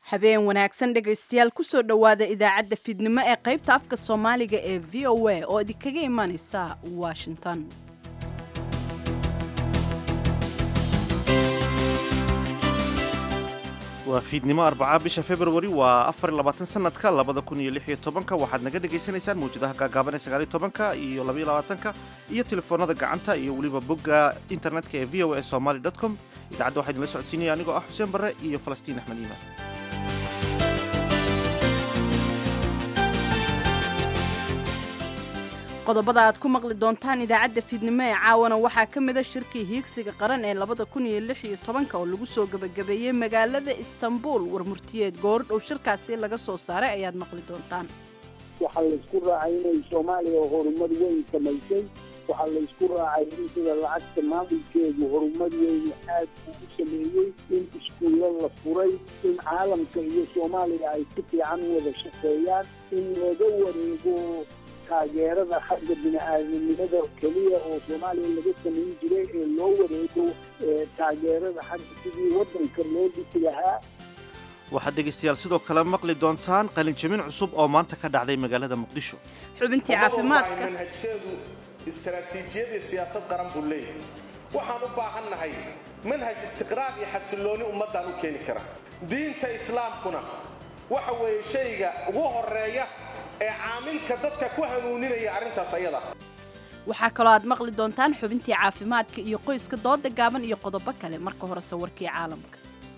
habeen wanaagsan dhegaystayaal kusoo dhowaada idaacadda fiidnimo ee qaybta afka soomaaliga ee v o a oo idinkaga imanaysa washington waa fiidnimo arbaca bisha februari waa afar labaatan sanadka labada kun iyo lix iyo tobanka waxaad naga dhagaysanaysaan mawjadaha gaagaaban ee sagaaliyo tobanka iyo labaiyo labaatanka iyo telefoonada gacanta iyo weliba bogga internetka ee v o a somaly com idaacadda waxaa idinla socodsiinaya anigoo ah xuseen barre iyo falastiin axmed iimaan qodobada aad ku maqli doontaan idaacadda fiidnimo ee caawana waxaa ka mida shirkii hiigsiga qaran ee labada kun iyo lix iyo tobanka oo lagu soo gebagabeeyey magaalada istanbul warmurtiyeed goordhow shirkaasi laga soo saaray ayaad maqli doontaan waxaa laysku raacay inay soomaaliya horumar weyn samaysay waxaa laysku raacay in sida lacagta maamulkeedu horumar weyn aad ugu sameeyey in iskuullo la furay in caalamka iyo soomaaliya ay si fiican u wada shaqeeyaan in laga wareego taageerada xagga bini-aadamnimada keliya oo soomaaliya laga samayn jiray ee loo wareego taageerada xagga sidii waddanka loo dhisi lahaa waxaad dhegaystayaal sidoo kale maqli doontaan qalinjamin cusub oo maanta ka dhacday magaalada muqdisho xubintii caafimaadka manhajkeedu istaraatiijiyadii siyaasad qaran buu leeyahay waxaan u baahannahay manhaj istiqraar iyo xasillooni ummaddaan u keeni kara diinta islaamkuna waxa weeye shayga ugu horeeya ee caamilka dadka ku hanuuninaya arrintaas ayada waxaa kaloo aad maqli doontaan xubintii caafimaadka iyo qoyska dooda gaaban iyo qodobo kale marka horese warkii caalamka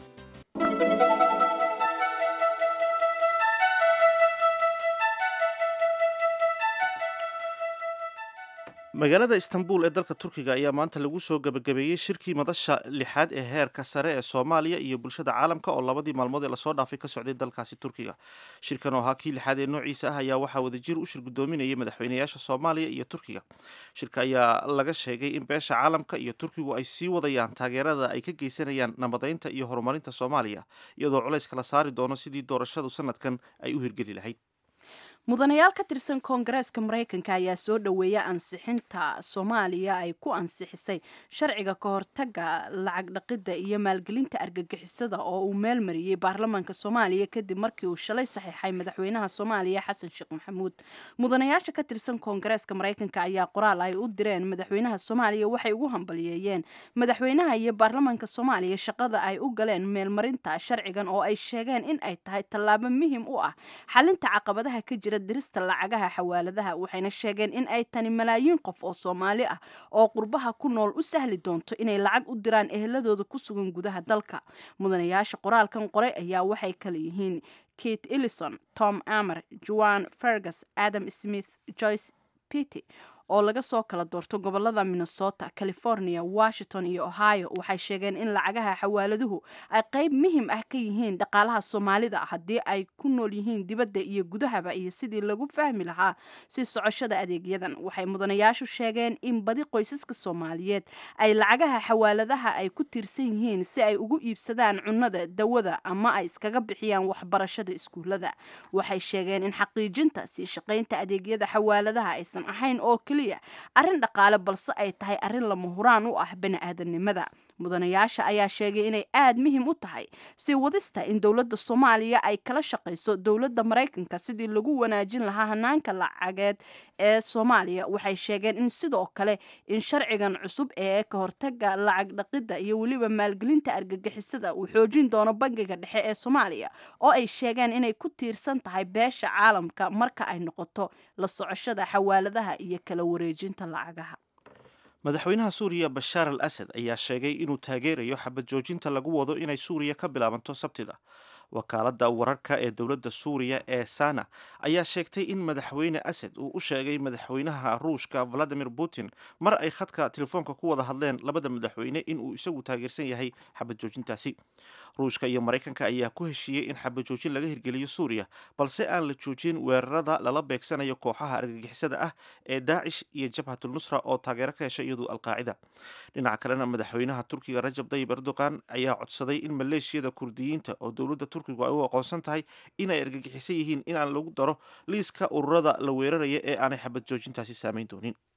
magaalada istanbul ee dalka turkiga ayaa maanta lagu soo gebagabeeyey shirkii madasha lixaad ee heerka sare ee soomaaliya iyo bulshada caalamka oo labadii maalmood ee lasoo dhaafay ka socday dalkaasi turkiga shirkan oo ahaa kii lixaad ee noociisa ah ayaa waxaa wadajir u shir gudoominayay madaxweynayaasha soomaaliya iyo turkiga shirka ayaa laga sheegay in beesha caalamka iyo turkigu ay sii wadayaan taageerada ay ka geysanayaan nabadaynta iyo horumarinta soomaaliya iyadoo culays kala saari doono sidii doorashadu sanadkan ay u hirgeli lahayd mudanayaal ka tirsan koongareeska maraykanka ayaa soo dhoweeya ansixinta soomaaliya ay ku ansixisay sharciga ka hortaga lacag dhaqidda iyo maalgelinta argagixisada oo uu meel mariyey baarlamaanka soomaaliya kadib markii uu shalay saxiixay madaxweynaha soomaaliya xasan sheekh maxamuud mudanayaasha ka tirsan koongareeska maraykanka ayaa qoraal ay u direen madaxweynaha soomaaliya waxay ugu hambaliyeeyeen madaxweynaha iyo baarlamaanka soomaaliya shaqada ay u galeen meelmarinta sharcigan oo ay sheegeen in ay tahay tallaabo muhim u ah xalinta caqabadaha ka jira dirista lacagaha xawaaladaha waxayna sheegeen in ay tani malaayiin qof oo soomaali ah oo qurbaha ku nool u sahli doonto inay lacag u diraan eheladooda ku sugan gudaha dalka mudanayaasha qoraalkan qoray ayaa waxay kala yihiin kate ellison tom amer joan fergus adam smith joyce pity oo laga soo kala doorto gobolada minnesota california washington iyo ohio waxay sheegeen in lacagaha xawaaladuhu ay qayb muhim ah ka yihiin dhaqaalaha soomaalida haddii ay ku nool yihiin dibadda iyo gudahaba iyo sidii lagu fahmi lahaa si socoshada adeegyadan waxay mudanayaashu sheegeen in badi qoysaska soomaaliyeed ay lacagaha xawaaladaha ay ku tiirsan yihiin si ay ugu iibsadaan cunnada dawada ama ay iskaga bixiyaan waxbarashada iskuulada waxay sheegeen in xaqiijinta sii shaqaynta adeegyada xawaaladaha aysan ahayn oo arrin dhaqaale balse ay tahay arrin lama huraan u ah bani-aadanimada mudanayaasha ayaa sheegay inay aad muhim u tahay sii wadista in dowladda soomaaliya ay kala shaqayso dowladda maraykanka sidii lagu wanaajin lahaa hanaanka lacageed ee soomaaliya waxay sheegeen in sidoo kale in sharcigan cusub ee ka hortaga lacag dhaqidda iyo weliba maalgelinta argagixisada uu xoojin doono bangiga dhexe ee soomaaliya oo ay sheegeen inay ku tiirsan tahay beesha caalamka marka ay noqoto la socoshada xawaaladaha iyo kala wareejinta lacagaha madaxweynaha suuriya bashaar al asad ayaa sheegay inuu taageerayo xabad joojinta lagu wado inay suuriya ka bilaabanto sabtida wakaaladda wararka ee dowladda suuriya ee sana ayaa sheegtay in madaxweyne asad uu u sheegay madaxweynaha ruushka valadimir putin mar ay khadka telefoonka ku wada hadleen labada madaxweyne inuu isagu taageersan yahay xabad joojintaasi ruushka iyo maraykanka ayaa ku heshiiyey in xabad joojin laga hirgeliyo suuriya balse aan la joojin weerarada lala beegsanayo kooxaha argagixisada ah ee daacish iyo jabhatul nusra oo taageero ka heshay iyadu alqaacida dhinaca kalena madaxweynaha turkiga rajab dayib erdogan ayaa codsaday in maleeshiyada kurdiyiinta oo dowladda turkigu ay u aqoonsan tahay inay argagixisan yihiin inaan lagu daro liiska ururada la weeraraya ee aanay xabad joojintaasi saamayn doonin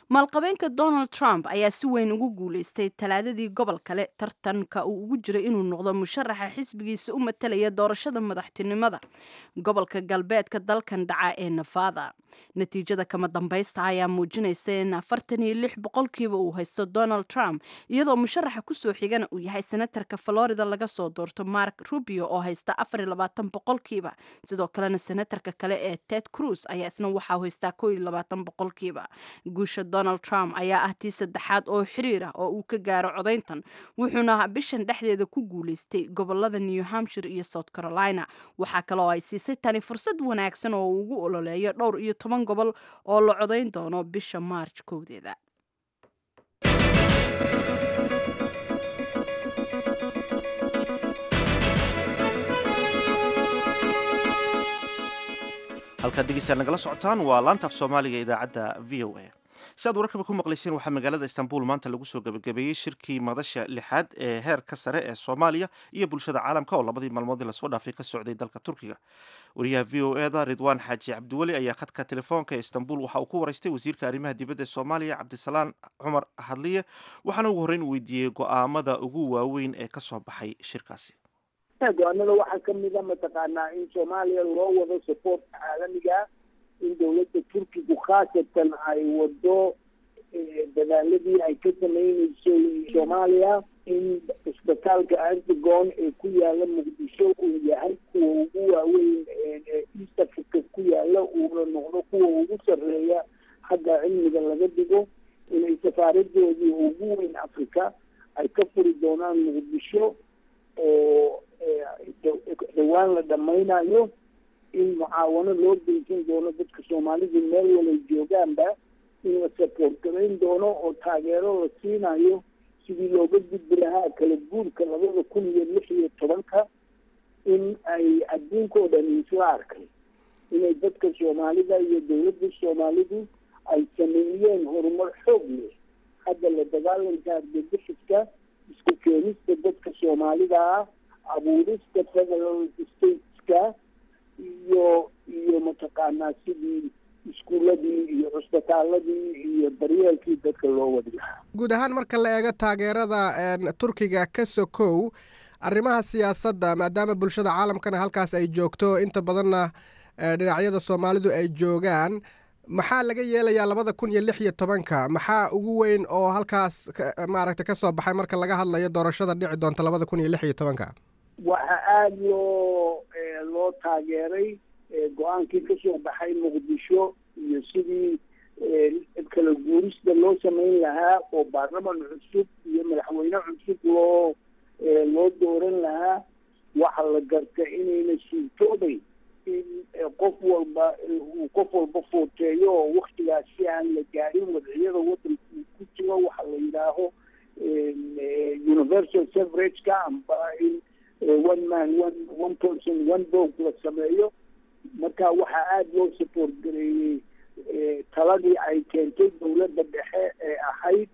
maalqabeenka donald trump ayaa si weyn ugu guuleystay talaadadii gobol kale tartanka uu ugu jiray inuu noqdo musharaxa xisbigiisa u matalaya doorashada madaxtinimada gobolka galbeedka dalkan dhaca ee nevada natiijada kama dambaysta ayaa muujinaysa in afartan iyo lix boqolkiiba uu haysto donald trump iyadoo musharaxa kusoo xigana uu yahay senatarka florida laga soo doorto mark rubio oo haysta afar iyo labaatan boqolkiiba sidoo kalena senatarka kale ee ted cruz ayaa isna waxaa haystaa koo iyo labaatan boqolkiiba guusha donald trump ayaa ah tii saddexaad oo xiriir ah oo uu ka gaaro codayntan wuxuuna bishan dhexdeeda ku guuleystay gobolada new hampshire iyo south carolina waxaa kaloo ay siisay tani fursad wanaagsan oo uu ugu ololeeyo dhowr iyo toban gobol oo la codayn doono bisha maarj kowdeeda halkaad dhegeystayaal nagala socotaan waa laanta af soomaaliga idaacadda v o a si aad wararkaba ku maqlayseen waxaa magaalada istanbul maanta lagu soo gebagabeeyey shirkii madasha lixaad ee heerka sare ee soomaaliya iyo bulshada caalamka oo labadii maalmoodii lasoo dhaafay ka socday dalka turkiga wariyaha v o e da ridwaan xaaji cabdiweli ayaa khadka telefoonka ee istanbul waxa uu ku waraystay wasiirka arrimaha dibadda ee soomaaliya cabdisalaan cumar hadliye waxaana ugu horreyn weydiiyey go'aamada ugu waaweyn ee ka soo baxay shirkaasi go-aanada waxaa kamida mataqaanaa in soomaaliya loo wado supportka caalamiga in dowladda turkigu khaasatan ay wado dadaaladii ay ka sameyneyso soomaaliya in isbitaalka antigon ee ku yaala muqdisho uu yahay kuwa ugu waaweyn east africa ku yaala uuna noqdo kuwa ugu sarreeya xagga cilmiga laga dhigo inay safaaradoodii ugu weyn africa ay ka furi doonaan muqdisho oo dhawaan la dhamaynayo in mucaawano loo geysan doono dadka soomaalidu meel walay joogaanba in la support garayn doono oo taageero la siinayo sidii looga gudbi lahaa kala guurka labada kun iyo lix iyo tobanka in ay adduunka oo dhan isla arkay inay dadka soomaalida iyo dowladda soomaalidu ay sameeyeen horumar xoog leh hadda la dagaalanka argagixiska isku keenista dadka soomaalida ah abuurista federal stateska iyo iyo mataqaanaa sidii iskuuladii iyo cusbitaaladii iyo daryeelkii dadka loo wadi lahaa guud ahaan marka la eego taageerada turkiga ka sokow arrimaha siyaasadda maadaama bulshada caalamkana halkaas ay joogto inta badanna dhinacyada soomaalidu ay joogaan maxaa laga yeelayaa labada kun iyo lix iyo tobanka maxaa ugu weyn oo halkaas maaragtay ka soo baxay marka laga hadlayo doorashada dhici doonta labada kun iyo lix iyo tobanka waxaa aada loo loo taageeray go-aankii kasoo baxay muqdisho iyo sidii kala guurista loo sameyn lahaa oo baarlaman cusub iyo madaxweyne cusub loo loo dooran lahaa waxa la garta inayna suurtooday in qof walba uu qof walba footeeyo oo waktigaas si aan la gaarin wadciyada wadanka uu ku jiro waxa la yidhaaho universal severageka amba in one man one one person one vote la sameeyo marka waxaa aada loo support gareeyey taladii ay keentay dowladda dhexe ee ahayd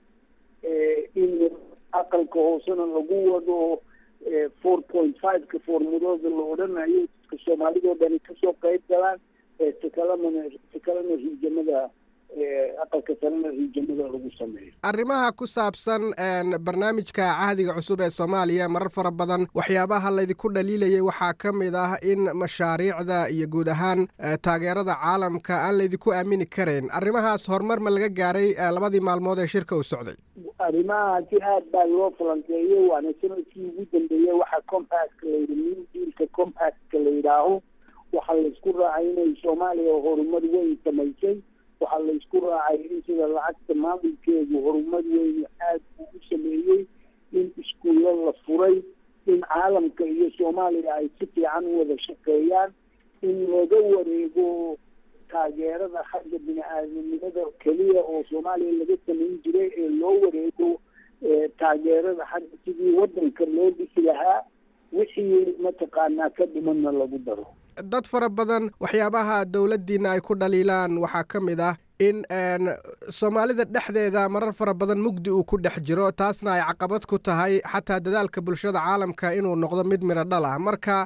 in aqalka hoosena lagu wado four point fiveka foormudooda la odhanayo dadka soomaalidoo dhani kasoo qayb galaan takalena takalena riijamada aqalka sarena riijamada lagu sameeyo arrimaha ku saabsan barnaamijka cahdiga cusub ee soomaaliya marar fara badan waxyaabaha laydinku dhaliilayay waxaa ka mid ah in mashaariicda iyo guud ahaan taageerada caalamka aan laydinku aamini karayn arrimahaas horumar ma laga gaaray labadii maalmood ee shirka uu socday arrimahaasi aad baa loo falanqeeyey waana sanadkii ugu dambeeyey waxaa compactka layidhi new dealka compactka la yidhaaho waxaa laysku raacay inay soomaaliya horumar weyn samaysay waxaa laysku raacay in sida lacagta maamulkeedu horumar weyn aad uu u sameeyey in iskuulla la furay in caalamka iyo soomaaliya ay si fiican u wada shaqeeyaan in laga wareego taageerada xagga bini-aadamnimada keliya oo soomaaliya laga samayn jiray ee loo wareego taageerada xagga sidii wadanka loo dhisi lahaa wixii mataqaanaa ka dhimanna lagu daro dad fara badan waxyaabaha dowladdiina ay ku dhaliilaan waxaa ka mid ah in soomaalida dhexdeeda marar fara badan mugdi uu ku dhex jiro taasna ay caqabad ku tahay xataa dadaalka bulshada caalamka inuu noqdo mid midho dhal ah marka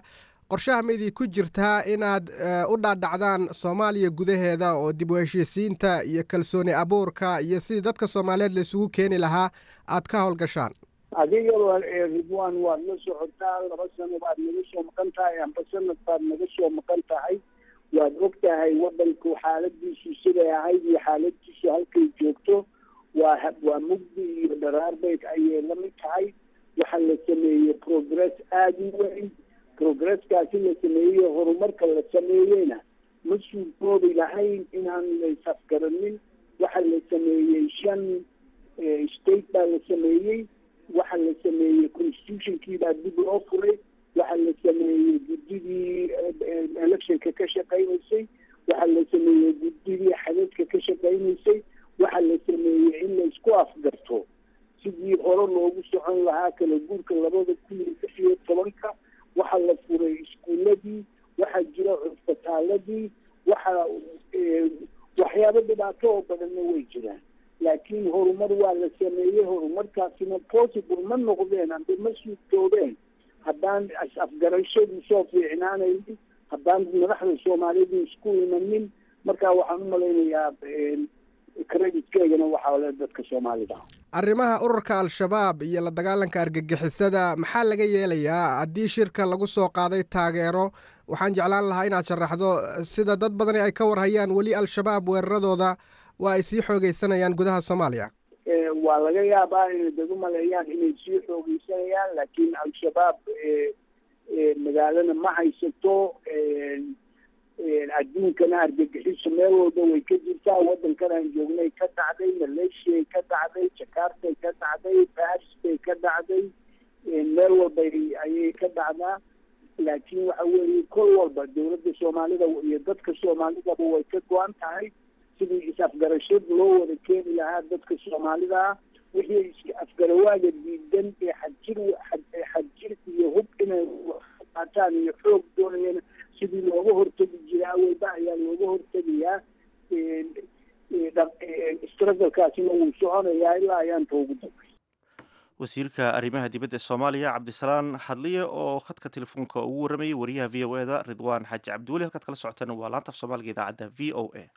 qorshaha maydii ku jirtaa inaad u dhaadhacdaan soomaaliya gudaheeda oo dib u heshiisiinta iyo kalsooni abuurka iyo sidii dadka soomaaliyeed la isugu keeni lahaa aad ka howlgashaan adiga ridwan waad la socotaa laba sano baad naga soo maqan tahay amba sanad baad naga soo maqan tahay waad og tahay waddanku xaaladiisu siday ahayd iyo xaaladiisu halkay joogto waa waa mugdi iyo dharaarbeyd ayay la mid tahay waxaa la sameeyey progress aada u weyn progresskaasi la sameeyey horumarka la sameeyeyna ma suurtoobi lahayn inaan laysafgaranin waxaa la sameeyey shan state baa la sameeyey waxaa la sameeyey constitutionkii baa dib loo furay waxaa la sameeyey guddidii electionka ka shaqaynaysay waxaa la sameeyey guddidii xadadka ka shaqaynaysay waxaa la sameeyey in laysku afgarto sidii hore loogu socon lahaa kala guurka labada kun iyo lix iyo tobanka waxaa la furay iskuuladii waxaa jira cusbitaaladii waxaa waxyaabo dhibaato oo badanna way jiraan laakiin horumar waa la sameeyey horumarkaasina possible ma noqdeen amba ma suurtoobeen haddaan is-afgarashadu soo fiicnaanaynin haddaan madaxda soomaalidu isku imanin marka waxaan u malaynayaa creditkeegana waxaa le dadka soomaalida arrimaha ururka al-shabaab iyo la dagaalanka argagixisada maxaa laga yeelayaa haddii shirka lagu soo qaaday taageero waxaan jeclaan lahaa inaad sharaxdo sida dad badani ay ka warhayaan weli al-shabaab weeraradooda waa ay sii xoogeysanayaan gudaha soomaaliya waa laga yaabaa inay dad u maleeyaan inay sii xoogeysanayaan laakiin al-shabaab magaalana ma haysato adduunkana argagixiso meel walba way ka jirtaa waddankan aan joognay ka dhacday malaysiay ka dhacday jakartay ka dhacday baris bay ka dhacday meel walba ayay ka dhacdaa laakiin waxa weeye kol walba dowladda soomaalida iyo dadka soomaalidaba way ka go-an tahay sidii is-afgarashad loo wada keeni lahaa dadka soomaalida ah wixii is-afgarawaaga diidan ee xadjir xadjir iyo hub inay qaataan iyo xoog doonayana sidii looga hortegi jiraa weyba ayaa looga hortegayaa stragalkaasina wuu soconayaa ilaa ayaanta ugu dambay wasiirka arrimaha dibadda soomaaliya cabdisalaan xadliye oo khadka telefoonka ugu warramayay wariyaha v o eda ridwaan xaaji cabdiweli halkaad kala socoteen waa laanta af soomaaliga idaacadda v o a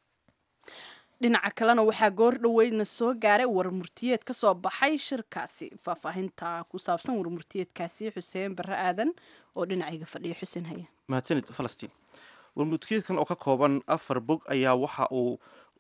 dhinaca kalena waxaa goor dhoweydna soo gaaray warmurtiyeed ka soo baxay shirkaasi faahfaahinta ku saabsan warmurtiyeedkaasi xuseen barre aadan oo dhinacayga fadhiya xuseen haya mahadsanid falastiin warmurtiyeedkan oo ka kooban afar bog ayaa waxa uu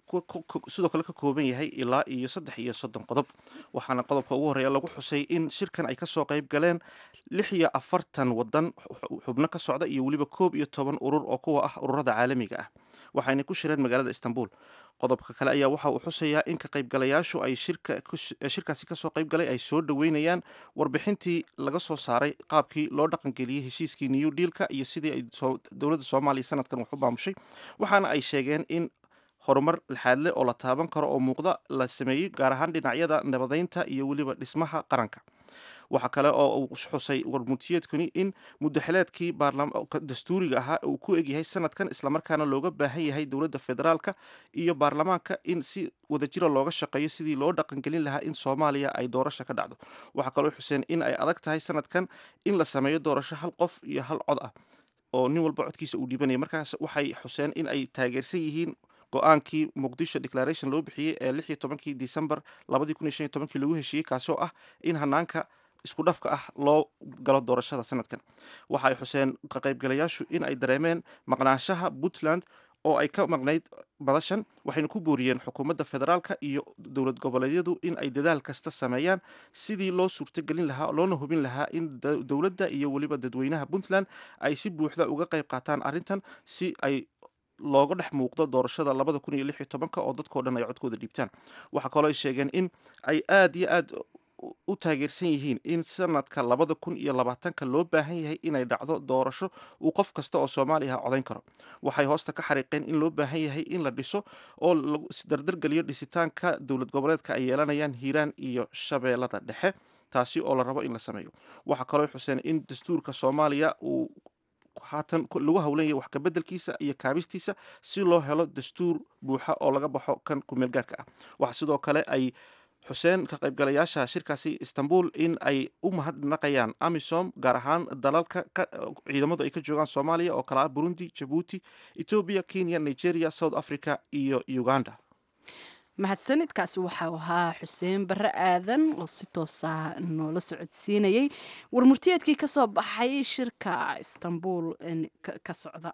sidoo kale ka kooban yahay ilaa iyo saddex iyo soddon qodob waxaana qodobka ugu horreeya lagu xusay in shirkan ay kasoo qayb galeen lix iyo afartan wadan xubno ka socda iyo weliba koob iyo toban urur oo kuwa ah ururada caalamiga ah waxayna ku shireen magaalada istanbul qodobka kale ayaa waxa uu xusayaa in ka qaybgalayaashu ay shirkaasi kasoo qaybgalay ay soo dhoweynayaan warbixintii laga soo saaray qaabkii loo dhaqangeliyey heshiiskii new dealka iyo sidii ay dowladda soomaaliya sanadkan wax u maamushay waxaana ay sheegeen in horumar laxaadle oo la taaban karo oo muuqda la sameeyey gaar ahaan dhinacyada nabadeynta iyo weliba dhismaha qaranka waxaa kale oo uu xusay warmutiyeedkuni in mudaxileedkii dastuuriga ahaa uu ku egyahay sanadkan islamarkaana looga baahan yahay dowladda federaalka iyo baarlamaanka in si wadajira looga shaqeeyo sidii loo dhaqangelin lahaa in soomaaliya ay doorasho ka dhacdo waxaa kaloo xuseen in ay adag tahay sanadkan in la sameeyo doorasho hal qof iyo hal cod ah oo nin walba codkiisa uu dhibanaya markaas waxay xuseen in ay taageersan yihiin go-aankii muqdisho declaration loo bixiyey ee lix iyo tobankii december labadii kun iyo shan iyo tobankii lagu heshiiyey kaasoo ah in hanaanka isku dhafka ah loo galo doorashada sanadkan waxa ay xuseen ka qaybgalayaashu in ay dareemeen maqnaanshaha puntland oo ay ka maqnayd badashan waxayna ku booriyeen xukuumadda federaalka iyo dowlad goboleedyadu in ay dadaal kasta sameeyaan sidii loo suurtogelin lahaa loona hubin lahaa in dowladda iyo weliba dadweynaha puntland ay si buuxda uga qayb qaataan arrintan si ay looga dhex muuqdo doorashada labada kun iyo lix iyo tobanka oo dadkao dhan ay codkooda dhiibtaan waxaa kaloo ay sheegeen in ay aada iyo aad u taageersan yihiin in sanadka labada kun iyo labaatanka loo baahan yahay inay dhacdo doorasho uu qof kasta oo soomaaliya ah codayn karo waxay hoosta ka xariiqeen in loo baahan yahay in la dhiso oo lagu dardargeliyo dhisitaanka dowlad goboleedka ay yeelanayaan hiiraan iyo shabeellada dhexe taasi oo la rabo in la sameeyo waxaa kaloo xuseen in dastuurka soomaaliya uu haatan lagu howlanyay wax kabeddelkiisa iyo kaabistiisa si loo helo dastuur buuxa oo laga baxo kan kumeelgaarka ah waxaa sidoo kale ay xuseen ka qaybgalayaasha shirkaasi istanbul in ay u mahadnaqayaan amisom gaar ahaan dalalka ciidamadu ay ka joogaan soomaaliya oo kale ah burundi jabuuti etoobiya kenya nigeria south africa iyo uganda mahadsanidkaasi waxau ahaa xuseen barre aadan oo si toosa noola socodsiinayay warmurtiyeedkii ka soo baxay shirka istanbul ka socda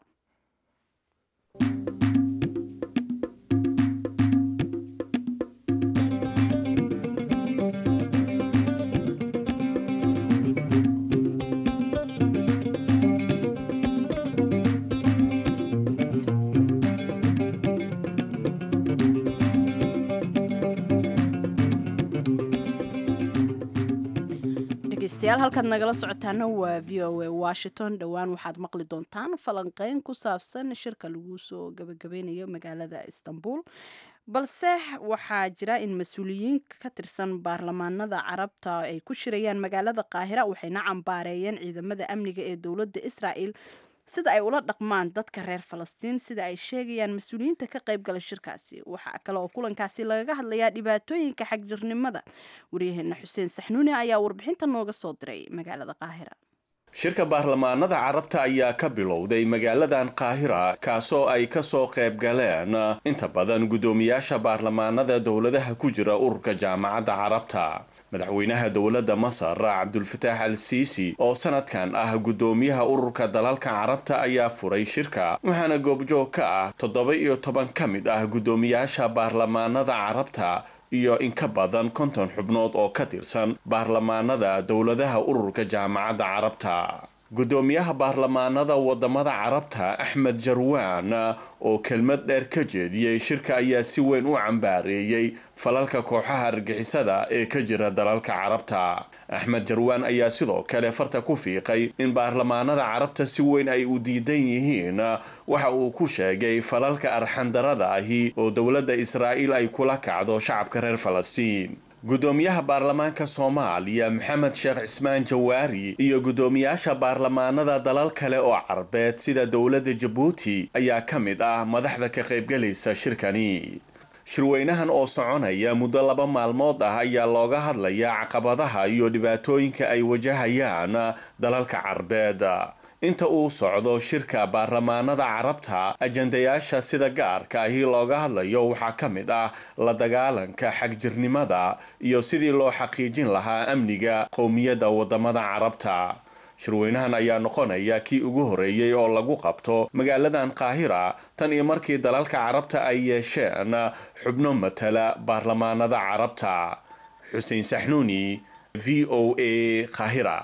degeystayaal halkaad nagala socotaana waa v o a washington dhowaan waxaad maqli doontaan falanqeyn ku saabsan shirka lagu soo gabagabeynayo magaalada istanbul balse waxaa jira in mas-uuliyiin ka tirsan baarlamaanada carabta ay ku shirayaan magaalada qaahira waxayna cambaareeyeen ciidamada amniga ee dowladda israa'el sida ay ula dhaqmaan dadka reer falastiin sida ay sheegayaan mas-uuliyiinta ka qaybgala shirkaasi waxaa kale oo kulankaasi lagaga hadlayaa dhibaatooyinka xagjirnimada waryaheena xuseen saxnuuni ayaa warbixinta nooga soo diray magaalada qaahira shirka baarlamaanada carabta ayaa ka bilowday magaaladan qaahira kaasoo ay ka soo qayb galeen inta badan guddoomiyaasha baarlamaanada dowladaha ku jira ururka jaamacadda carabta madaxweynaha dowladda masar cabdulfataax al siisi oo sanadkan ah guddoomiyaha ururka dalalka carabta ayaa furay shirka waxaana goobjoog ka ah toddoba iyo toban ka mid ah guddoomiyaasha baarlamaanada carabta iyo in ka badan konton xubnood oo ka tirsan baarlamaanada dowladaha ururka jaamacadda carabta guddoomiyaha baarlamaanada wadamada carabta axmed jarwaan oo kelmad dheer ka jeediyey shirka ayaa si weyn u cambaareeyey falalka kooxaha argixisada ee ka jira dalalka carabta axmed jarwaan ayaa sidoo kale farta ku fiiqay in baarlamaanada carabta si weyn ay u diidan yihiin waxa uu ku sheegay falalka arxandarada ahi oo dowladda israa'iil ay kula kacdo shacabka reer falastiin guddoomiyaha baarlamaanka soomaaliya maxamed sheekh cismaan jawaari iyo guddoomiyaasha baarlamaanada dalal kale oo carbeed sida dowladda jabuuti ayaa ka mid ah madaxda ka qaybgalaysa shirkani shirweynahan oo soconaya muddo laba maalmood ah ayaa looga hadlayaa caqabadaha iyo dhibaatooyinka ay wajahayaan dalalka carbeed inta uu socdo shirka baarlamaanada carabta ajandayaasha sida gaarka ahi looga hadlayo waxaa ka mid ah la dagaalanka xagjirnimada iyo sidii loo xaqiijin lahaa amniga qowmiyadda wadamada carabta shirweynahan ayaa noqonaya kii ugu horeeyey oo lagu qabto magaaladan qaahira tan iyo markii dalalka carabta ay yeesheen xubno matala baarlamaanada carabta xuseen saxnuuni v o a qaahira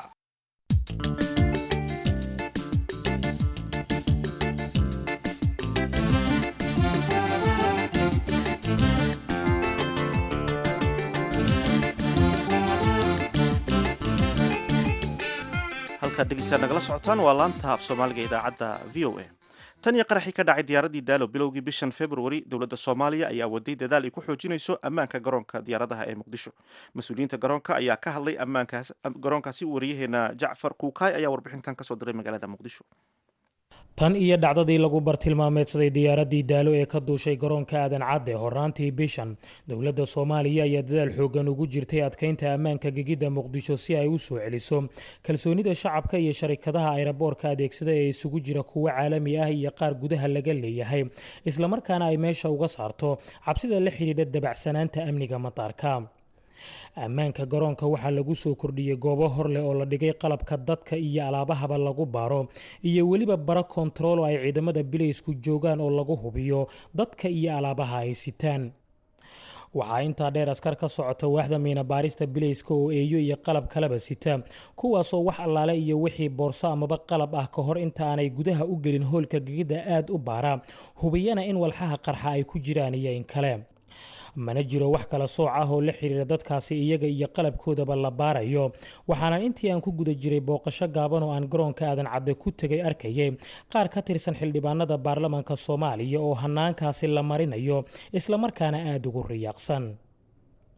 halkaad dhegeystaad nagala socotaan waa laanta af soomaaliga idaacadda v o a tan iyo qaraxii ka dhacay diyaaraddii daalo bilowgii bishan februari dowladda soomaaliya ayaa waday dadaal ay ku xoojinayso ammaanka garoonka diyaaradaha ee muqdisho mas-uuliyiinta garoonka ayaa ka hadlay ammaankaas garoonkaasi wariyaheena jacfar kuukaay ayaa warbixintan kasoo diray magaalada muqdisho tan iyo dhacdadii lagu bartilmaameedsaday diyaaraddii daalo ee ka duushay garoonka aadan cadde horaantii bishan dowladda soomaaliya ayaa dadaal xoogan ugu jirtay adkeynta ammaanka gegidda muqdisho si ay u soo celiso kalsoonida shacabka iyo sharikadaha ayraboorka adeegsada ee isugu jira kuwo caalami ah iyo qaar gudaha laga leeyahay islamarkaana ay meesha uga saarto cabsida la xidhiidha dabacsanaanta amniga mataarka ammaanka garoonka waxaa lagu soo kordhiyey goobo hor leh oo la dhigay qalabka dadka iyo alaabahaba lagu baaro iyo weliba bara kontarool oo ay ciidamada bilaysku joogaan oo lagu hubiyo dadka iyo alaabaha ay sitaan waxaa intaa dheer askar ka socota waaxda miina baarista bilayska oo eeyo iyo qalab kalaba sita kuwaasoo wax allaale iyo wixii boorso amaba qalab ah ka hor inta aanay gudaha u gelin hoolka gegidda aad u baara hubiyana in walxaha qarxa ay ku jiraan iyo in kale mana jiro wax kala sooc ah oo la xiriira dadkaasi iyaga iyo qalabkoodaba la baarayo waxaana intii aan ku guda jiray booqasho gaaban oo aan garoonka aadan cadde ku tegay arkayay qaar ka tirsan xildhibaanada baarlamaanka soomaaliya oo hanaankaasi la marinayo islamarkaana aada ugu riyaaqsan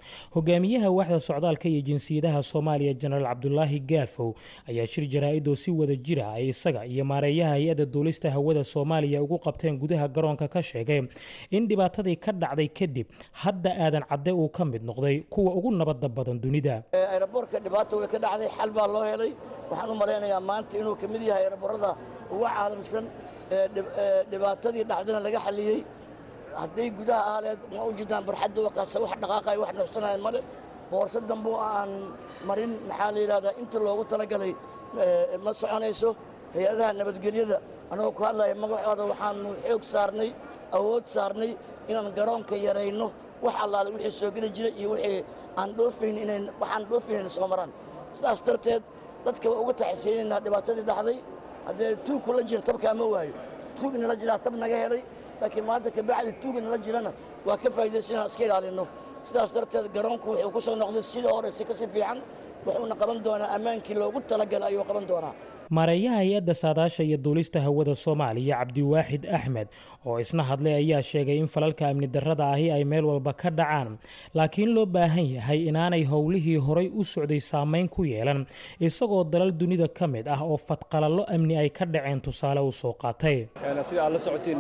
hogaamiyaha waaxda socdaalka iyo jinsiyadaha soomaaliya jenaraal cabdulaahi gaafow ayaa shir jaraa-idoo si wada jira ay isaga iyo maareeyaha hay-adda duulista hawada soomaaliya ugu qabteen gudaha garoonka ka sheegay in dhibaatadii ka dhacday kadib hadda aadan cadde uu ka mid noqday kuwa ugu nabadda badan dunida ayraboorka dhibaata way ka dhacday xal baa loo helay waxaan u malaynayaa maanta inuu ka mid yahay ayraboorada ugu caalamsan dhibaatadii dhacdana laga xaliyey hadday gudaha ahleed ma u jirtaan barxadda wakaasa wax dhaqaaqay wax nafsanayan male boorso dambuu aan marin maxaa la yidhahdaa inta loogu talagalay ma soconayso hay-adaha nabadgelyada annagoo ku hadlaya magacooda waxaanu xoog saarnay awood saarnay inaan garoonka yarayno wax allaale wixii soo geli jira iyo wixii aan dhoofayn inayn waxaan dhoofayn soo maraan sidaas darteed dadka waa uga taxisaynaynaa dhibaatadii dhacday haddee tuug kula jira tabkaa ma waayo tuug inala jiraa tab naga helay laakiin maanta kabacdi tuug inala jirana waa ka faa'iidaysan inaan iska ilaalinno sidaas darteed garoonku wuxuu ku soo noqday sidii hore si kasi fiican wuxuuna qaban doonaa ammaankii loogu talagalay ayuu qaban doonaa maareeyaha hay-adda saadaasha iyo duulista hawada soomaaliya cabdiwaaxid axmed oo isna hadlay ayaa sheegay in falalka amni darrada ahi ay meel walba ka dhacaan laakiin loo baahan yahay inaanay howlihii horay u socday saamayn ku yeelan isagoo dalal dunida ka mid ah oo fadqalallo amni ay ka dhaceen tusaale u soo qaatay sida aad la socotiin